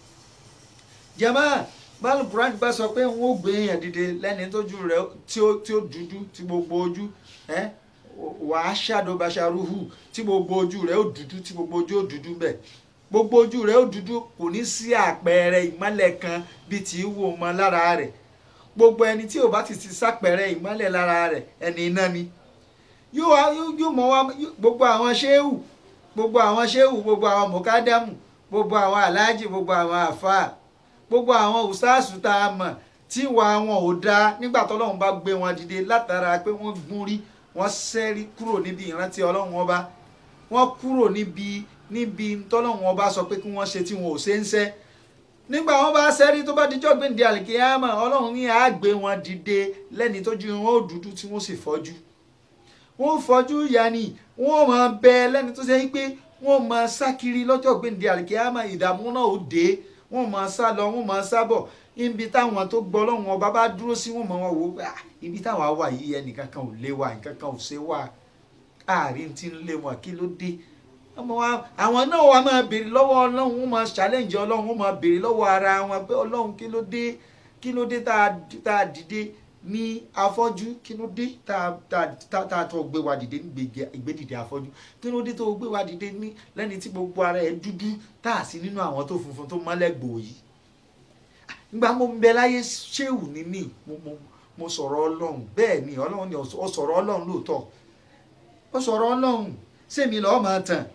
jama báàlù quran bá sọ pé wọn ò gbé èèyàn dìde lẹ́ni tójú rẹ̀ tí ó tí ó dúdú tí gbogbo ojú ẹ wàá ṣàdóbaṣarúhù tí gbogbo ojú rẹ̀ ó dúdú tí gbogbo ojú ó dúdú bẹ́ẹ̀ gbogbo ojú rẹ̀ ó dúdú kò ní sí àpẹẹrẹ ìmọ́lẹ̀ kan bíi tí í wò mọ́ lára rẹ̀ gbogbo ẹni tí ò bá ti ti sápẹẹrẹ ìmọ́lẹ̀ lára rẹ̀ ẹni iná ni yóò wá yóò mọ wá gbogbo àwọn ṣéwù gbogbo àwọn ṣéwù gbogbo àwọn mọ̀kádámù gbogbo àwọn aláàjì gbogbo àwọn àfáà gbogbo àwọn ùsáàsù tá a mọ̀ tí ìwà wọn ò dáa nígbà tọ́lọ́run bá gbé wọn dìde látara pé wọ́n gún rí wọ́n ṣẹ́rí kúrò níbi ìrántí ọlọ́run ọba wọ́n kúrò níbi níbi tọ́lọ́run ọba sọ pé kí wọ́n ṣe tí wọn ò ṣe ń ṣe nígbà wọn bá ṣẹ́rí tó bá dijọ́ gbèǹde àlìkéyàmà ọlọ́run ní àá gbé wọn dìde lẹ́ni tójú wọn ó dúdú tí wọ́n sì fọ́jú wọ́n fọjú yanni wọ́n máa bẹ lẹ́ni tó ṣe pé wọ́n máa sá kiri lọ́jọ́ gbèǹde àlìkíyàmá ìdààmú náà ó dé wọ́n máa sá lọ wọ́n máa sá bọ̀ ibi táwọn tó gbọ́ lọ́wọ́n ọba bá dúró sí wọ́n máa wọ́n wò ó ibi táwọn wà yìí ẹnìkan kan ò lé wa nǹkan kan ò ṣe wà àárín tí ń lé wọn kí ló dé àwọn náà wà máa béèrè lọ́wọ́ ọlọ́run wọ́n máa challenge ọlọ́run wọ́n máa béèrè lọ́wọ́ ara wọn pé ọlọ́run kí ló dé kí ló dé tá a dìde ní afọ́jú kí ló dé tá a tó gbé wa dìde ní ìgbédìde afọ́jú kí ló dé tó gbé wa dìde ní lẹ́ni tí gbogbo ara ẹ̀ dúdú tá a sí nínú àwọn tó funfun tó mọ́lẹ̀ gbòòyì nígbà mo ń bẹ láyé ṣéwù ní mí mo mo mo sọ̀rọ̀ ọlọ́run bẹ́ẹ̀ ni ọlọ́run ni ó sọ̀rọ̀ ọlọ́run lóòótọ́ ó sọ̀rọ̀ ọlọ́run sèmi lọ́ọ́ máa tàn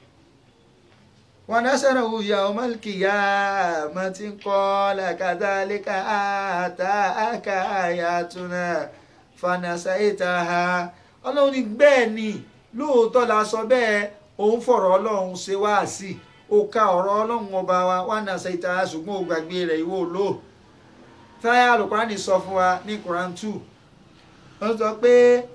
wọn nasara wuya ọmọlìkìyà mọtí kọlá kàdálíkà àtàkà àyàtúnà fanasa ìtaha ọlọ́run ní bẹ́ẹ̀ ni lóòótọ́ la sọ bẹ́ẹ̀ òun fọ̀rọ̀ ọlọ́run ṣe wá sí i ó ka ọ̀rọ̀ ọlọ́run ọba wa wọn nasa ìtaha ṣùgbọ́n ó gbàgbé rẹ̀ ìwọ lò táyà alukurani sọ fún wa ní Quran two wọ́n sọ pé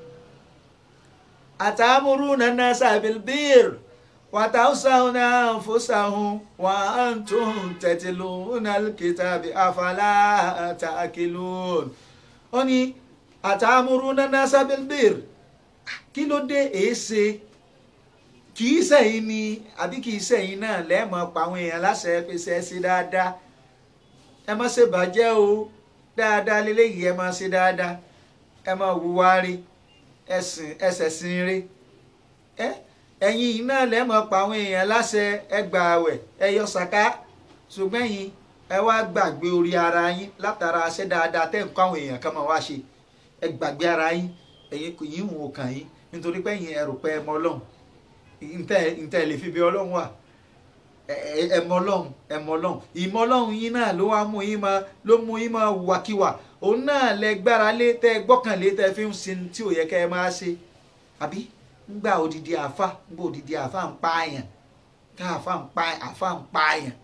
àtàmúrú nana sàbìlbìr. وتوسون أنفسهم وأنتم تتلون الكتاب أفلا تأكلون ó ní أتأمرون الناس بالبر kí ló dé èéṣe kì í sẹ́yìn ni àbí kì í sẹ́yìn náà lẹ́ẹ̀mọ́ pa àwọn èèyàn láṣẹ pèsè ẹ sí dáadáa ẹ má ṣe bàjẹ́ o dáadáa lélẹ́yìí ẹ má ṣe dáadáa ẹ má hùwà rí ẹsẹ̀ sin rí ẹ ẹ̀yin iná lẹ́mọ̀ pa àwọn èèyàn láṣẹ ẹ gba àwẹ̀ ẹ yọ sàká ṣùgbọ́n ẹ̀yin ẹ wá gbàgbé orí ara yín látara ṣe dáadáa tẹ́ ń kọ́ àwọn èèyàn kan máa wá ṣe ẹ gbàgbé ara yín ẹ̀yin kò yín wò kàn yín nítorí pé ẹ̀yin ẹrù pé ẹ mọ ọlọ́run ntẹ́ lè fi bí ọlọ́run wà ẹ mọ ọlọ́run ẹ mọ ọlọ́run ìmọ̀ ọlọ́run yín náà ló wá mú yín máa ló mú yín máa wàkíwà òun náà lẹ gbára lé tẹ gbọ́kànlé tẹ fi ń sin tí ò yẹ kẹ́ ẹ máa ṣe àbí ngba odidi àfa ngba odidi àfa ń pààyàn tá àfa ń pa àfa ń pààyàn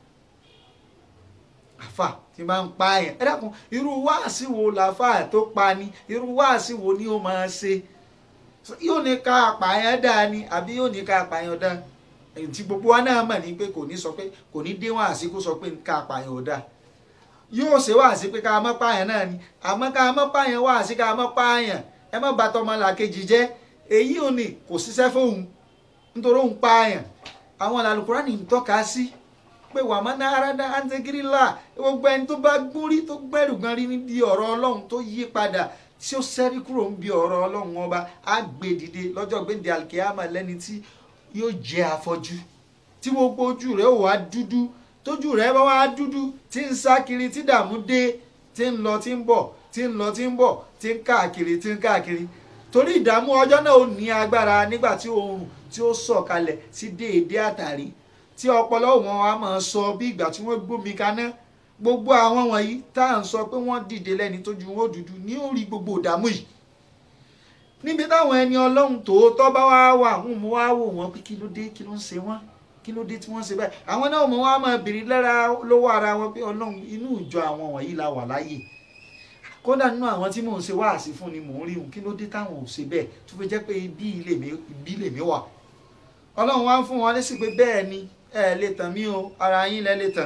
àfa tí máa ń pààyàn ẹ dákun irú wáàsí wo làáfà tó pa ni irú wáàsí wo ni ó máa ṣe yóò ní ká àpààyàn dáa ni àbí yóò ní ká àpààyàn dáa èyí tí gbogbo wa náà mọ̀ ní pé kò ní sọ pé kò ní dé wáàsí kó sọ pé ká àpààyàn ò dáa yóò ṣe wáàsí pé ká má pààyàn náà ni àmọ́ ká má pààyàn wáàsí ká má pààyàn ẹ má bà tọmọlàkejì jẹ́ èyí ò ní kò ṣiṣẹ́ fóun nítorí òun pààyàn àwọn Al-Kùránì ń tọ́ka sí pé wà má ná aráda antegirila gbogbo ẹni tó bá gbórí tó gbẹ́rù gan rí níbi ọ̀rọ̀ ọlọ́run tó yí padà tí ó ṣẹ́rí kúrò níbi ọ̀rọ̀ ọlọ́run ọba á gbé dìde lọ́jọ́ gbéǹde alkiyama lẹ́ni tí yóò jẹ́ afọ́jú tí gbogbo ojú rẹ̀ ó wá dúdú tójú rẹ̀ bá wá dúdú tí ń sá kiri tí dààmú dé tí ń lọ tí ń bọ̀ tí ń lọ tí ń bọ̀ tí ń káàkiri tí ń káàkiri torí ìdààmú ọjọ́ náà ò ní agbára nígbà tí oòrùn tí ó sọ̀kalẹ̀ sí déédéé àtàrí tí ọpọlọ wọn a máa sọ bí ìgbà tí wọ́n gbómi kaná gbogbo àwọn wọ̀nyí tá à ń sọ pé wọ́n dìde lẹ́ni tójú wọn dúdú ní orí gbogbo ìdààmú yìí níbi táwọn ẹni ọlọ́run tòótọ́ bá wá wà wọn mú wá wò wọ́n pé kí ló dé kí ló ń ṣe wọ́n kí ló dé tí wọ́n ṣe báyìí àwọn náà mọ̀ wá máa bèrè lára lọ́wọ́ ara wọn pé ọlọ́run inú ìjọ àwọn wọ̀nyí la wà láyè kódà nínú àwọn tí mò ń ṣe wáàsí fún ni mò ń rí òun kí ló dé táwọn ò ṣe bẹ́ẹ̀ tó fi jẹ́ pé ibi ilé mi wà ọlọ́run wá ń fún wọn lésì pé bẹ́ẹ̀ ni ẹ lè tàn mí o ara yín lẹ lè tàn.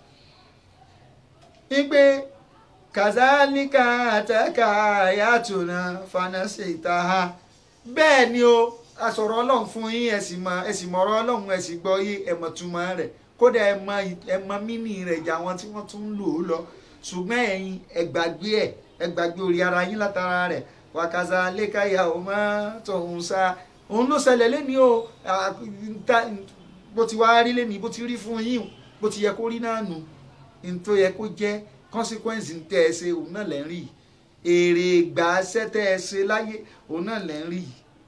wípé kàzálíkà àtẹ́kà àyàtúnà fanasi ìtaha bẹ́ẹ̀ ni o asọ̀rọ̀ ọlọ́run fún yín ẹ̀sìn mọ̀ ẹ̀sìn mọ̀rọ̀ ọlọ́run ẹ̀sìn gbọ́ yé ẹ̀mọ̀ túmọ̀ rẹ̀ kódà ẹ̀mọ̀ mímì rẹ̀ jà wọn tí wọ́n tún ń lò ó lọ ṣùgbọ́n ẹ̀yin ẹgbàgbé ẹ̀ ẹgbàgbé orí ara yín látara rẹ̀ wàkàzà lẹ́kàyà ọmọ tọ̀hún sá òun ló ṣẹlẹ̀ lẹ́ni o bó ti wá rí lẹ́ni bó ti rí fún yín bó ti yẹ kó rí náà nù ní tó yẹ kó jẹ́ consequence ń tẹ́ ẹ ṣe òun náà lẹ́ ń rí èrè ìgbà ṣẹ́ tẹ́ ẹ ṣe láyé òun náà lẹ́ ń rí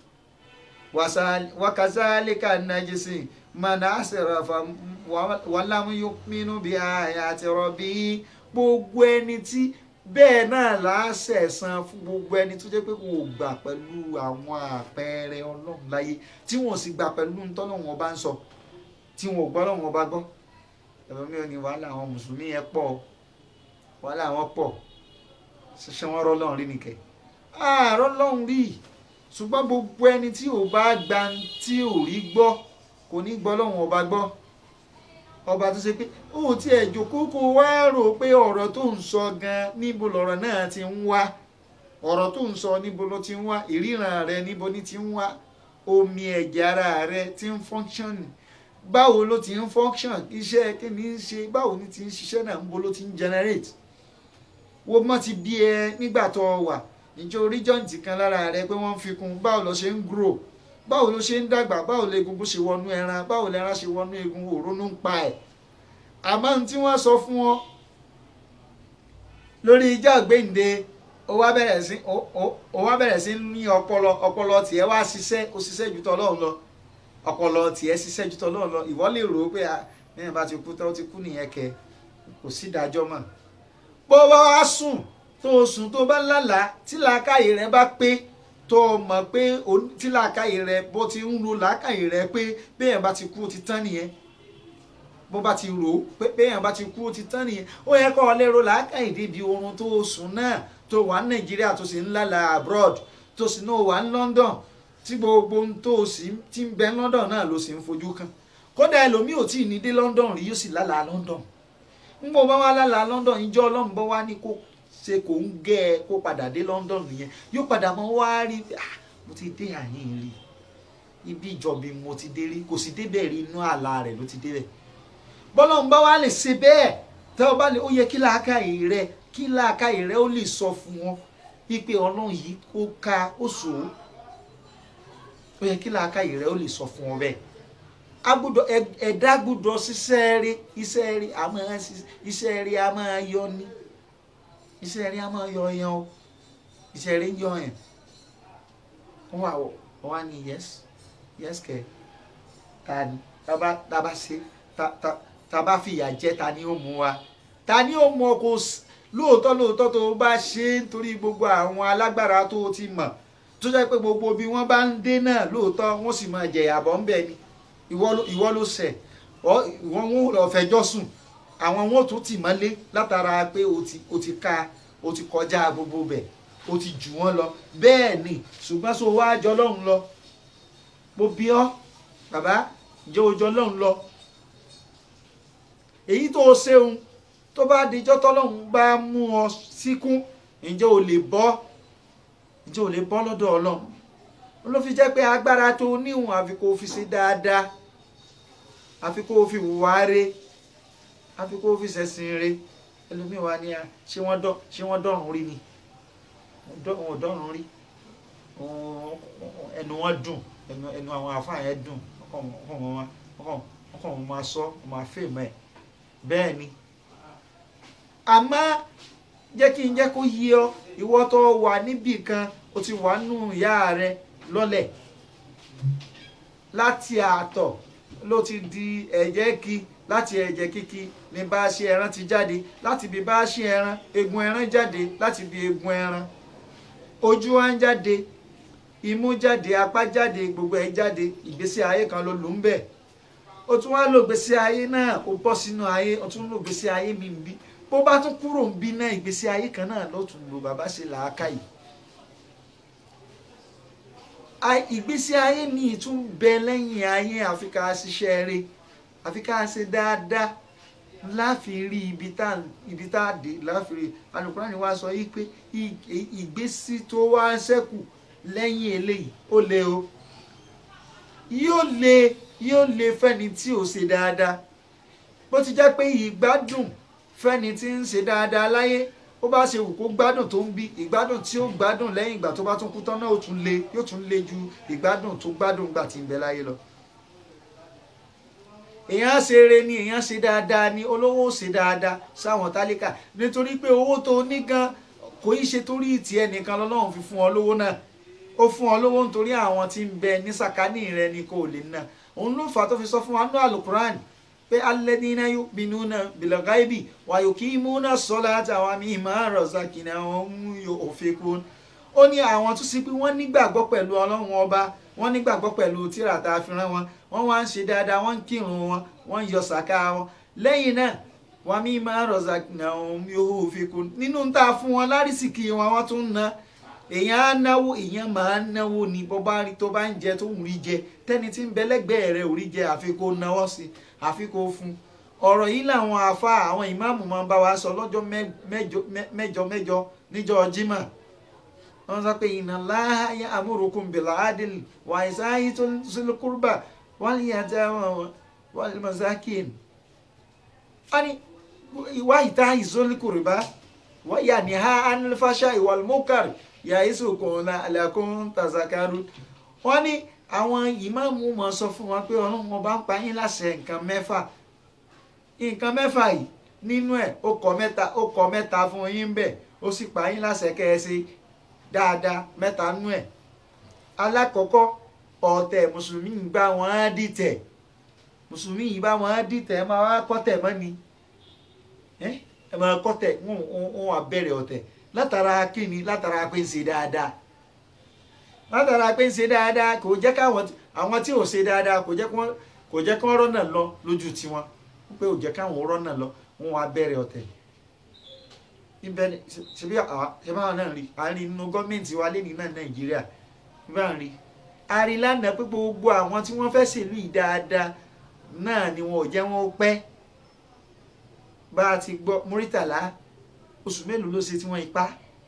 wàkàzà lẹ́kà nàjẹsìn mọ̀nà àṣẹ̀ràfà wàlámúyọ́pínú bíi àyàtì rọ̀bì gbogbo ẹni tí bẹ́ẹ̀ náà láṣẹ̀ san fún gbogbo ẹni tó jẹ́ pé kò gbà pẹ̀lú àwọn àpẹẹrẹ ọlọ́run láyé tí wọ́n sì gbà pẹ̀lú ntọ́lọ́run ọba ń sọ tí wọ́n ò gbọ́ lọ́run ọba gbọ́ ẹ̀rọ mi ò ní wàhálà àwọn mùsùlùmí yẹn pọ̀ wàhálà wọn pọ̀ ṣiṣẹ́ wọn rọ́ lọ́run rí nìkẹ́ àárọ̀ lọ́run rí ṣùgbọ́n gbogbo ẹni tí ò bá gba tí ò rí gbọ́ kò ní gbọ́ lọ́run ọba gbọ́ ọba tó ṣe pé ó ti ẹ̀ jókòó kó wá rò pé ọ̀rọ̀ tó ń sọ gan níbo lọ̀rọ̀ náà ti ń wá ọ̀rọ̀ tó ń sọ níbo ló ti ń wá ìríran rẹ níbo ni ti ń wá omi ẹ̀jẹ̀ ara rẹ ti ń function báwo ló ti ń function iṣẹ́ kí ni ń ṣe báwo ni ti ń ṣiṣẹ́ náà níbo ló ti ń generate wo mọ́ ti bí ẹ nígbà tó wà ìjọ orí jọ́ǹtì kan lára rẹ pé wọ́n ń fi kún báwo ló ṣe ń grow báwo ló ṣe ń dàgbà báwo lè egungun ṣe wọnú ẹran báwo lè ẹran ṣe wọnú egun òrónú ń pa ẹ̀ àmọ́ ní tí wọ́n sọ fún ọ lórí ìjọ gbẹ̀ǹde ó wá bẹ̀rẹ̀ sí ó wá bẹ̀rẹ̀ sí ní ọpọlọ ọpọlọ tiẹ̀ wá ṣiṣẹ́ ó ṣiṣẹ́ ju tọ́lọ́run lọ ọpọlọ tiẹ̀ ṣiṣẹ́ ju tọ́lọ́run lọ ìwọ lè rò ó pé bẹ́ẹ̀ bá ti kú tán ó ti kú nìyẹn kẹ kò sí ìdájọ́ mọ́ bó bá wá sùn tó o sùn tó o bá lálàá tí làákàyè rẹ bá pé tó o mọ̀ pé tí làákàyè rẹ bó ti ń ro làákàyè rẹ pé bẹ́ẹ̀ bá ti kú ó ti tán nìyẹn bó bá ti rò ó pé bẹ́ẹ̀ bá ti kú ó ti tán nìyẹn ó yẹ kó o lè ro làákàyè débi oorun tó o sùn náà tó wà ní nàìjíríà tó sì ń lálàá abroad tó sì náà wà ní london tí gbogbo ohun tó o sì ti ń bẹ london náà ló sì ń fojú kan kódà ẹlòmíì ò tí ì ní dé london rí yóò sì lálàá london ń bọ̀ bá wá lálàá london ìjọ ọlọ́run bọ́ wá ní kó ṣe kò ń gẹ́ ẹ kó padà dé london nìyẹn yóò padà mọ́ wá rí ah mo ti dé àyín rí ibi ìjọbi mo ti dé rí kò sì débẹ̀ rí inú àlá rẹ̀ ló ti débẹ̀ bọ́lọ́run bá wá lè ṣe bẹ́ẹ̀ tẹ́ ọ bá lè ó yẹ kí làákàyè rẹ kí làákàyè rẹ ó lè sọ fún wọn wípé ọlọ́run yìí ó ka ó sò ó ó yẹ kí làákàyè rẹ ó lè sọ fún wọn bẹ́ẹ̀ agbọ́dọ̀ ẹ̀dá gbọ́dọ̀ ṣiṣẹ́ rí iṣẹ́ rí a máa iṣẹ́ rí a máa yọ ní iṣẹ́ rí a máa yọ yan o iṣẹ́ rí ń yọ yẹn wọ́n wà wọ́n wá ní yes yes kẹ ta ni ta bá ta bá ṣe ta ta ta bá fìyà jẹ ta ni ó mú wa ta ni ó mú ọ kó lóòótọ́ lóòótọ́ tó bá ṣe nítorí gbogbo àwọn alágbára tó ti mọ̀ tó jẹ́ pé gbogbo bí wọ́n bá ń dé náà lóòótọ́ wọ́n sì máa jẹ̀yà bọ́ ń bẹ̀ ni ìwọ ló ṣẹ̀ ìwọ wọn lọ fẹjọ́ sùn àwọn wọn tún tì mọ́lé látara pé o ti ka o ti kọjá gbogbo bẹ̀ o ti jù wọ́n lọ bẹ́ẹ̀ ni ṣùgbọ́n so wá jọ lọ́hùn lọ mo bí ọ́ bàbá jẹ́ ojọ́ lọ́hùn lọ èyí tó o ṣeun tó bá dijọ́ tọ́lọ́hùn bá mú ọ síkún ǹjẹ́ o lè bọ́ ǹjẹ́ o lè bọ́ lọ́dọ̀ ọlọ́run ló fi jẹ́ pé agbára tó níhùn àfi kó fi ṣe dáadáa àfi kó fi wùwá re àfi kó fi ṣẹ̀sìn re ẹlòmíì wá ní a ṣé wọ́n dọ́ ṣé wọ́n dọ́rùn rí ni wọn ò dọ́rùn rí ẹnu wọn dùn ẹnu ẹnu àwọn àfáà yẹn dùn ọkàn wọn ọkàn wọn máa sọ wọn máa fèèmọ ẹ bẹ́ẹ̀ ni àmọ́ jẹ́ kí n jẹ́ kó yí ọ ìwọ tó wà níbì kan o ti wà nù ìyá rẹ lọ́lẹ̀ láti àtọ̀ ló ti di ẹ̀jẹ̀ kí láti ẹ̀jẹ̀ kíkí ní bá a ṣe ẹran ti jáde láti bí bá a ṣe ẹran egun ẹran jáde láti bí egun ẹran ojú wa ń jáde imú jáde apá jáde gbogbo ẹ̀ jáde ìgbésí ayé kan ló lù ń bẹ̀ o tún wá lò gbésí ayé náà o bọ́ sínú ayé o tún lò gbésí ayé mi ń bí bó bá tún kúrò ń bí náà ìgbésí ayé kan náà ló tún lò bàbá ṣe làákàyè ìgbésí ayé mi tún bẹ lẹ́yìn ayé àfi ká ṣiṣẹ́ rẹ̀ àfi ká ṣe dáadáa láfi rí ibi tá ibi tá a dé láfi rí Al-Qur'ani wá sọ yìí pé ìgbésí tó wá ṣẹ́kù lẹ́yìn eléyìí ó le o yóò le yóò le fẹ́ni tí ò ṣe dáadáa bó ti jẹ́ pé ìgbádùn fẹ́ni tí ń ṣe dáadáa láyé ó bá ṣe wù kó gbádùn tó ń bí ìgbádùn tí ó gbádùn lẹ́yìn ìgbà tó bá tún kú tán náà ó tún le yóò tún le ju ìgbádùn tó gbádùn gbà tí ń bẹ láyé lọ. èèyàn ṣe eré ni èèyàn ṣe dáadáa ni olówó ṣe dáadáa sáwọn tálíkà nítorí pé owó tó ní gan kò í ṣe torí tiẹ̀ nìkan lọ́lọ́run fi fún ọ lówó náà ó fún ọ lówó nítorí àwọn tí ń bẹ ní sàkání rẹ ni kò lè ná òun ló fà á tó fi sọ fún wa ní àlùkùránì pé alladhina yu'minuna bil ghaibi wa yuqimuna ssalata wa mimma razaqnahum yunfiqun ó ní àwọn tó sì pé wọ́n nígbàgbọ́ pẹ̀lú ọlọ́run ọba wọ́n nígbàgbọ́ pẹ̀lú tírà tá a fi rán wọn wọ́n wá ń ṣe dáadáa wọ́n ń kírun wọn wọ́n ń yọ sàká wọn lẹ́yìn náà wa mimma razaqnahum yunfiqun nínú tá a fún wọn lárísìkì wọn wọ́n tún ń ná èèyàn á náwó èèyàn máa ń náwó ni bó bá rí tó bá ń jẹ tó ń rí jẹ tẹ́ni tí ń bẹ lẹ́gbẹ̀ẹ́ rẹ̀ ò rí jẹ àfi kó náwó sí àfi kó fún ọ̀rọ̀ yìí làwọn àfa àwọn ìmáàmù máa ń bá wa sọ lọ́jọ́ mẹ́jọ mẹ́jọ níjọ́ jímọ̀ wọ́n sọ pé inna Allaha ya'murukum bil adli wa isa'i zil qurba wal yatama wal masakin. wọ́n ní ìwà ìta zil qurba wa yanha 'anil fahsha'i wal munkar ya'izukum la'allakum tazakkarun. wọ́n ní àwọn ìmáàmù mọ̀ sọ fún wọn pé ọlọ́run ọba ń pa yín láṣẹ nǹkan mẹ́fà nǹkan mẹ́fà yìí nínú ẹ̀ ó kọ mẹ́ta ó kọ mẹ́ta fún yín bẹ́ẹ̀ ó sì pa yín láṣẹ kẹ́ ẹ ṣe dáadáa mẹ́ta nú ẹ̀ alákọ̀ọ́kọ́ ọ̀tẹ̀ mùsùlùmí ń bá wọn á dìtẹ̀ mùsùlùmí yìí bá wọn á dìtẹ̀ ẹ máa wá kọ́tẹ̀ mọ́ ni ẹ máa kọ́tẹ̀ wọn wà bẹ̀rẹ̀ ọ̀tẹ̀ látara kíni látara pé ń ṣe dáadáa látara pé ń ṣe dáadáa kò jẹ́ káwọn àwọn tí ò ṣe dáadáa kò jẹ́ kó jẹ́ kí wọ́n rọ́nà lọ lójú tiwọn pé ò jẹ́ káwọn rọ́nà lọ wọn wà bẹ̀rẹ̀ ọ̀tẹ̀ ibẹ̀ ni ṣebí àwọn náà rí à ń rí nínú gọ́ọ̀mẹ̀ntì wa lẹ́ni náà nàìjíríà bá ń rí a rí lánàá pé gbogbo àwọn tí wọ́n fẹ́ ṣèlú yìí dáadáa náà ni wọn ò jẹ́ wọn ó pẹ́ bá a ti gbọ́ Muritala oṣù mélòó ló ṣe tí wọ́n ipá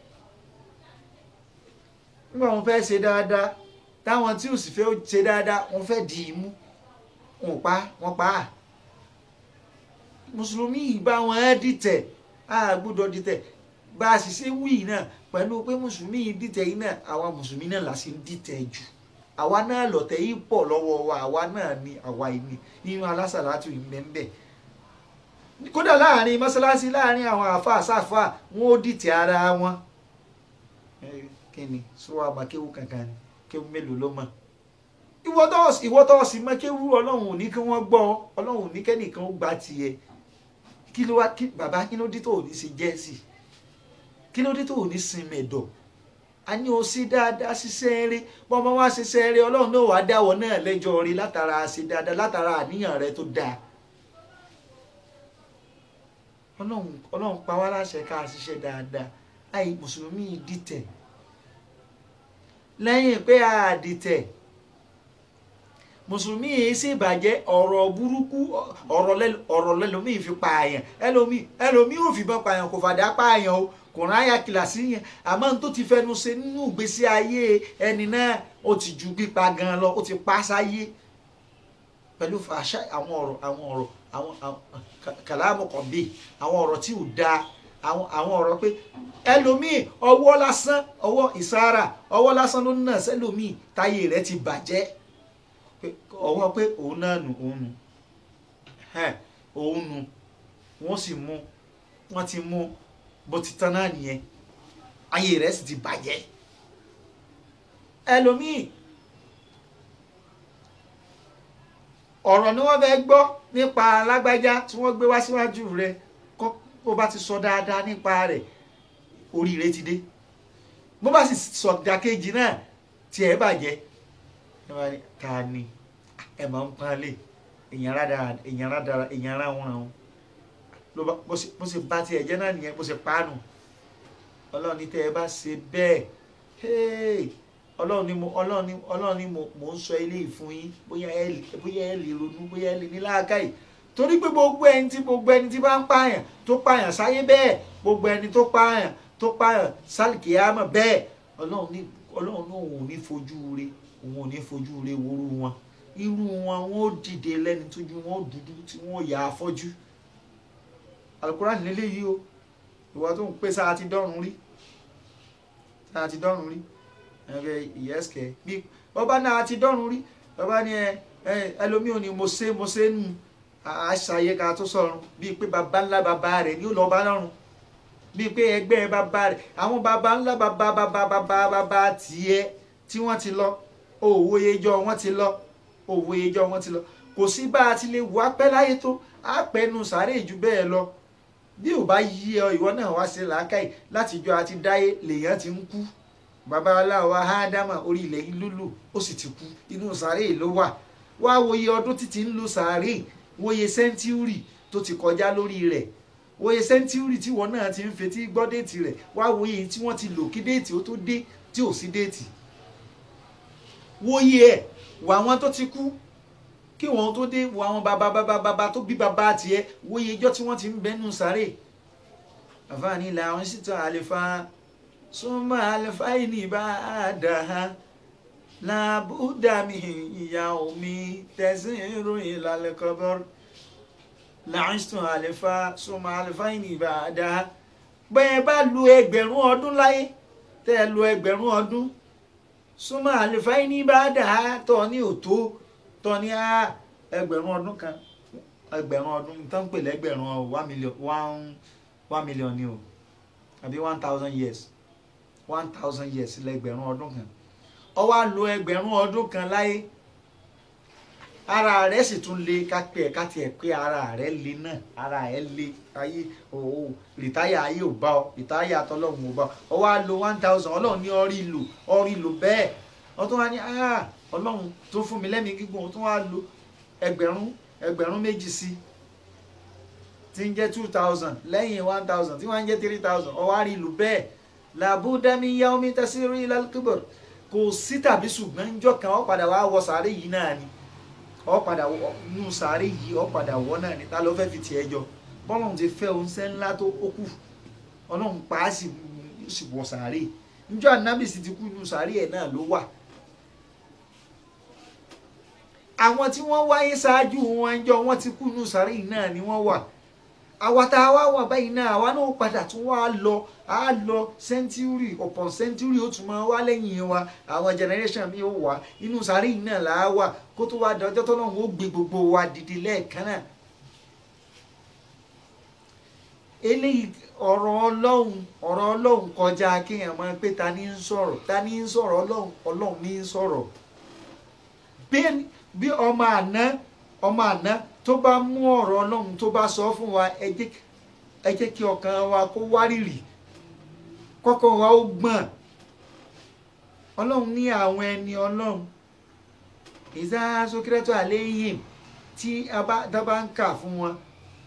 nígbà wọn fẹ́ ṣe dáadáa táwọn tí ò sì fẹ́ ṣe dáadáa wọn fẹ́ dì í mú wọn pa wọn pa á mùsùlùmí yìí bá wọn á dìtẹ̀ á gbọ́dọ̀ dìtẹ̀ bá a sì ṣe wí náà pẹ̀lú pé mùsùlùmí yìí dìtẹ̀ yìí náà àwa mùsùlùmí náà là sì ń dìtẹ̀ jù àwa náà lọ̀tẹ̀ yìí pọ̀ lọ́wọ́ wa àwa náà ni àwa yìí ni nínú alásàlátù ìmẹ́ńbẹ́ kódà láàrin mọ́sálásí láàrin àwọn àáfàá sáfà wọn ó dìtẹ̀ ara wọn kí ni sọ àmọ́ kéwú kankan ni kéwú mélòó ló mọ̀ ìwọ tó sì mọ̀ kéwú ọlọ́run ò ní kí wọ́n gbọ́ ọlọ́run ò ní kẹ́nìkan ó gbà tiẹ̀ kí ló wá kí bàbá kí ló dé tó ò ní ṣe jẹ́sì kí ló dé tó ò ní sin mẹ̀dọ̀ a ní o sí dáadáa ṣiṣẹ́ rí bọ́n bá wá ṣiṣẹ́ rí ọlọ́run náà wàá dáwọ́ náà lẹ́jọ́ rí látara ṣe dáadáa látara àníyàn rẹ tó dáa ọlọ́run ọlọ́run pa wá láṣẹ ká ṣiṣẹ́ dáadáa àì mùsùlùmí dìtẹ̀ lẹ́yìn pé a dìtẹ̀ mùsùlùmí yìí sì bàjẹ́ ọ̀rọ̀ burúkú ọ̀rọ̀ lẹ́lòmíì fi pààyàn ẹlòmíì ẹlòmíì ò fìbọn pààyàn kò fàdá pààyàn o kò ráyà kìlàsì yẹn àmọ́ n tó ti fẹnu ṣe nínú ìgbésí ayé ẹni náà ó ti ju pípa gan lọ ó ti pa sáyé pẹ̀lú fàṣà àwọn ọ̀rọ̀ àwọn ọ̀rọ̀ àwọn kàlámù kan bíi àwọn ọ̀rọ̀ tí ò dáa àwọn ọ̀rọ̀ pé ẹlòmíì ọwọ́ lásán ọwọ́ ìsára ọwọ́ lásán ló ń nà sẹ́lòmíì táyé rẹ̀ ti bàjẹ́ ọwọ́ pé òun náà nù òun nù òun nù wọ́n sì mú wọ́n ti mú bó ti tán náà nìyẹn ayé rẹ̀ sì ti bàjẹ́ ẹlòmíì ọ̀rọ̀ ni wọ́n fẹ́ gbọ́ nípa alágbájá tí wọ́n gbé wá síwájú rẹ̀ kó bó bá ti sọ dáadáa nípa rẹ̀ oríire ti dé bó bá sì sọ dàkejì náà tiẹ̀ bàjẹ́ ta ni ẹ máa ń panlé èèyàn rádàrà èèyàn rádàrà èèyàn rá wọn àwọn ló bá bó ṣe bá tiẹ̀ jẹ́ náà nìyẹn bó ṣe paánu ọlọ́run ní tẹ́ ẹ bá ṣe bẹ́ẹ̀ ọlọ́run ní mo ọlọ́run ní ọlọ́run ní mo mò ń sọ eléyìí fún yín bóyá ẹ bóyá ẹ lè ronú bóyá ẹ lè ní láàkáyì torí pé gbogbo ẹni tí gbogbo ẹni tí bá ń pààyàn tó pààyàn sáyé bẹ́ẹ̀ gbogbo ẹni tó pààyàn tó pààyàn sálìkìyàmọ̀ bẹ́ẹ̀ ọlọ́run ní ọlọ́run ní òun ò ní fojú re òun ò ní fojú re worú wọn irú wọn wọn ó dìde lẹ́ni tójú wọn ó dúdú tí wọn ó yà á fọ́jú alukurani nílé yìí o ìwọ tó ń pè sáà ti dọ́run rí sáà ti dọ́run rí ẹ̀rẹ̀ ìyẹ́sìkẹ́ bí bọ́bá náà ti dọ́run rí bọ́bá ní ẹ ẹlòmíì ò ní mo ṣe mo ṣe nù àṣàyẹ ká tó sọ̀run bíi pé baba ńlá baba rẹ̀ ní ó lọ bá lọ́run bíi pé ẹgbẹ́ baba rẹ̀ àwọn baba ńlá baba baba baba baba tiẹ̀ tí wọ́n ti lọ òwòye jọ wọ́n ti lọ òwòye jọ wọ́n ti lọ kò sí bá a ti lè wọ apẹ́ láyé tó àpẹnu sàárè jù bẹ́ẹ̀ lọ bí ò bá yí ọ ìwọ náà wá sí làákàyè láti jọ àti dáyé lèèyàn ti ń kú bàbá aláwa ádámà orí ilẹ̀ yìí lúlù ó sì ti kú inú sàárè ló wà wá wòye ọdún títí ń lu sàárè wòye sẹ́ńtúrì tó ti kọjá lórí rẹ̀ wòye sẹ́ńtúrì tí wọn náà ti ń fetí gbọ́ déètì rẹ̀ wá wòye tí wọ́n ti lò kí déètì ó tó dé tí ò sí déètì wòye ẹ̀ wà wọn tó ti kú kí wọn tó dé wọ àwọn bàbá bàbá bàbá tó bí bàbá tiẹ̀ wòye ijọ́ tí wọ́n ti ń bẹ́nu sàárè àfààní làwọn sì tán àlefa súnmọ́ àlefa yìí ní bá a dà á làbúdàmí ìyá omi tẹ̀sán ìròyìn lálẹ́ kọ́bọ́rọ́ làǹtún àlefa súnmọ́ àlefa yìí ní bá a dà á bẹ́ẹ̀ bá lu ẹgbẹ̀rún ọdún láyé tẹ́ ẹ lu ẹgbẹ̀rún ọdún súnmọ́ àlefa yìí ní bá a dà á tọ́ ní òtó tọ́ ní ẹgbẹ̀rún ọdún kan ẹgbẹ̀rún ọdún tó ń pè lẹ́gbẹ̀rún one million one one million ni o àbí one thousand years one thousand years lẹ́gbẹ̀rún ọdún kan ó wá lò ẹgbẹ̀rún ọdún kan láyé ara rẹ̀ sì tún le ká pé ẹ̀ ká tiẹ̀ pé ara rẹ̀ le náà ara ẹ̀ le ayé o rìtáyà ayé ò bá ọ rìtáyà tọlọ́run ò bá ọ ọ wá lo one thousand ọlọ́run ní ọrí lò ọrí lò bẹ́ẹ̀ wọ́n tún wá ní ọlọ́run tó fún mi lẹ́mìí gígùn ó tún wá lo ẹgbẹ̀rún ẹgbẹ̀rún méjì sí tí ń jẹ́ two thousand lẹ́yìn one thousand tí wọ́n ń jẹ́ three thousand ọ wá rí lò bẹ́ẹ̀ làbúdámi yá omi tẹ́sí rí lálùkúbọ̀r kò sí tàbí ṣùgbọ́n ń jọ kan ọ padà wá wọ sàárè yìí náà ni ọ padà nù sàárè yìí ọ padà wọ náà ni ta ló fẹ́ fi tiẹ̀ jọ bọ́lọ́run ti fẹ́ oúnjẹ ńlá tó ó kù ọlọ́run pa á sì sì wọ sàárè njọ́ ànábì sì ti kú nù sàárè ẹ̀ náà ló wà. àwọn tí wọ́n wáyé ṣáájú wọn ń jọ wọ́n ti kú nù sàárè náà ni wọ́n wà àwa tá a wá wà báyìí náà àwa náà padà tún wá lọ á lọ sẹ́ńtúrì upon sẹ́ńtúrì ó tún máa wá lẹ́yìn wa àwọn generation mi ó wà inú sàárè náà là á wà kó tó wá dọjọ́ tó náà ó gbé gbogbo wa dìde lẹ́ẹ̀kan náà eléyìí ọ̀rọ̀ ọlọ́run ọ̀rọ̀ ọlọ́run kọjá kéèyàn máa pé ta ni ń sọ̀rọ̀ ta ni ń sọ̀rọ̀ ọlọ́run ọlọ́run ní ń sọ̀rọ̀ bí ọmọ àná ọmọ àná tó bá mú ọ̀rọ̀ ọlọ́run tó bá sọ fún wa ẹ jẹ́ kí ọkàn wa kó wárìrì kọ́kọ́ wa ó gbọ̀n ọlọ́run ní àwọn ẹni ọlọ́run ìzá sókírẹ́tọ̀ àléyìn tí a bá ń kà fún wọn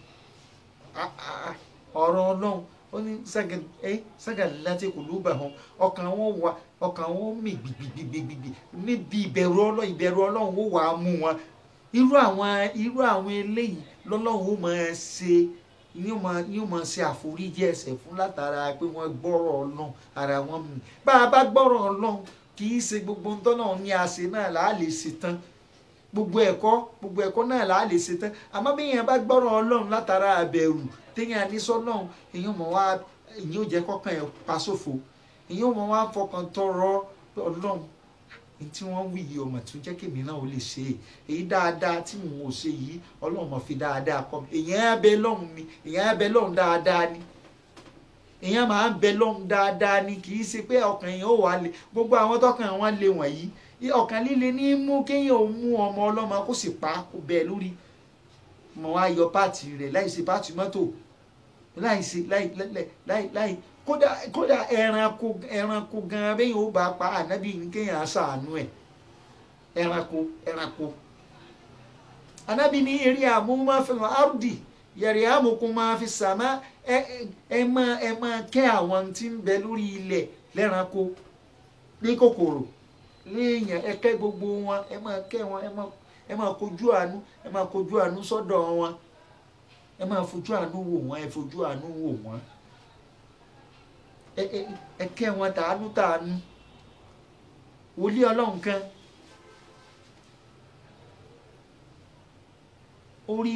ọ̀rọ̀ ọlọ́run ó ní sága láti kò ló bà hàn ọkàn wọn wà ọkàn wọn mì gbìgbìgbìgbì níbi ìbẹ̀rù ọlọ́run ìbẹ̀rù ọlọ́run ó wà á mú wọn irú àwọn irú àwọn eléyìí lọ́lọ́run ó máa ṣe yóò máa yóò máa ṣe àforíjì ẹ̀ṣẹ̀ fún látara pé wọ́n gbọ́rọ̀ ọlọ́run ara wọn mì bá a bá gbọ́rọ̀ ọlọ́run kì í ṣe gbogbo ń tọ́nà ní àṣẹ náà là á lè ṣe tán gbogbo ẹ̀kọ́ gbogbo ẹ̀kọ́ náà là á lè ṣe tán àmọ́ bí èèyàn bá gbọ́rọ̀ ọlọ́run látara àbẹ̀rù téèyàn ní sọ́lọ́run èèyàn mọ̀ wá èèyàn ò jẹ́ kọ́kàn ẹ̀ pa sófo èèyàn mọ̀ wá fọkàn tọrọ ọlọ́run tí wọ́n wí yìí ọmọ tó jẹ́ kèmí náà ó lè ṣe é èyí dáadáa tí mò ń wò ṣe yìí ọlọ́run mọ̀ fi dáadáa kọ́ mi èèyàn á bẹ lọ́hùn ni èèyàn á bẹ lọ́hùn dáadáa ni èèyàn máa ń bẹ lọ́hùn dáadáa ni kì í ṣe pé ọkàn èèyàn ò wá le gbogbo àwọn tọkàn wọn le wọ̀nyí ọkàn líle ní mú kéèyàn ò mú ọmọ ọlọ́mọ kó sì pa kó bẹ́ẹ̀ lórí mọ̀ wá yọ páàtì rẹ̀ láì ṣe páàtì mọ́tò láì ṣe láì láì láì kódà kódà ẹranko ẹranko gan bẹ́ẹ̀ yóò bá pa ànábì ní kéèyàn ṣàánú ẹ̀ ẹranko ẹranko ànábì ní eré àmúmáfẹ́ áùdì yẹ̀rì àmùkún máa fi sàmá ẹ ẹ máa ẹ máa kẹ́ àwọn tí ń bẹ lórí ilẹ̀ lẹ́ranko ní kòkòrò léèyàn ẹ kẹ́ gbogbo wọn ẹ máa kẹ́ wọn ẹ máa ẹ máa kojú àánú ẹ máa kojú àánú sọ́dọ̀ wọn ẹ máa fojú àánú wò wọn ẹ fojú àánú wò wọn ẹ ẹ ẹ kẹ́ wọn tàánú tàánú wòlíì ọlọ́run kan ó rí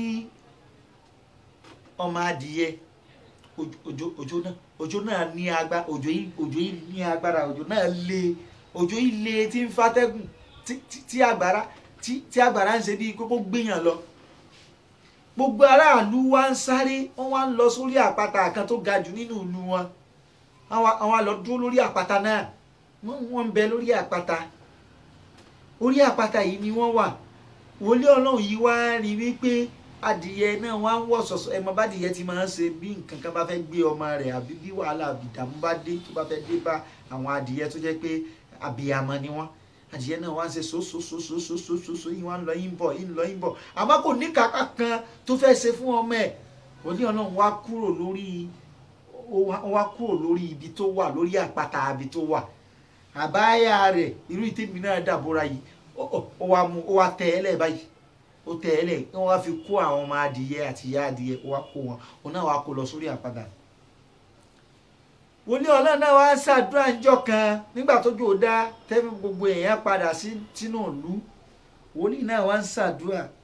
ọmọ adìyẹ òjò òjò náà òjò náà ní agbára òjò yìí òjò yìí ní agbára òjò náà le òjò yìí le tí ń fatẹ́gùn tí àgbàrá tí àgbàrá ń ṣe bí kókó gbéyàn lọ gbogbo aráàlú wa ń sáré wọn wá ń lọ sórí àpáta kan tó ga jù nínú ìlú wọn àwọn lọ dúró lórí àpáta náà wọn ń bẹ lórí àpáta orí àpáta yìí ni wọn wà wòlíì ọlọ́run yìí wá rí wípé adìyẹ náà wá ń wọ̀ sọ̀sọ̀ ẹ̀ mọ bá adìyẹ ti máa ń ṣe bí nǹkan kan bá fẹ́ gbé ọmọ rẹ̀ àbí bí wàhálà àbìdàmú bá dé tó bá fẹ́ dé bá àwọn adìyẹ tó jẹ́ pé abiyamọ ni wọ́n adìyẹ náà wá ń ṣe sososososososo yìí wá ń lọ yín bọ̀ yín lọ yín bọ̀ àmọ́ kò ní kàkà kan tó fẹ́ ṣe fún ọmọ ẹ̀ wòlíì ọlọ́run wá kúrò lórí ó wá kúrò lórí ibi tó wà lórí àpáta ibi tó wà àbáyà rẹ̀ irú ìtẹ́mi náà dàbóra yìí ó wá mú ó wá tẹ ẹ́ lẹ̀ báyìí ó tẹ ẹ́ lẹ̀ kí wọ́n wá fi kó àwọn ọmọ adìyẹ àti ìyá adìyẹ ó wá kó wọn òun náà wá kó lọ sórí àpáta wòlíì ọlọ́run náà wá ṣàdúrà ńjọ́ kan nígbà tó jò dá tẹ́fí gbogbo èèyàn padà sínú ìlú wòlíì náà wá ń ṣàdúrà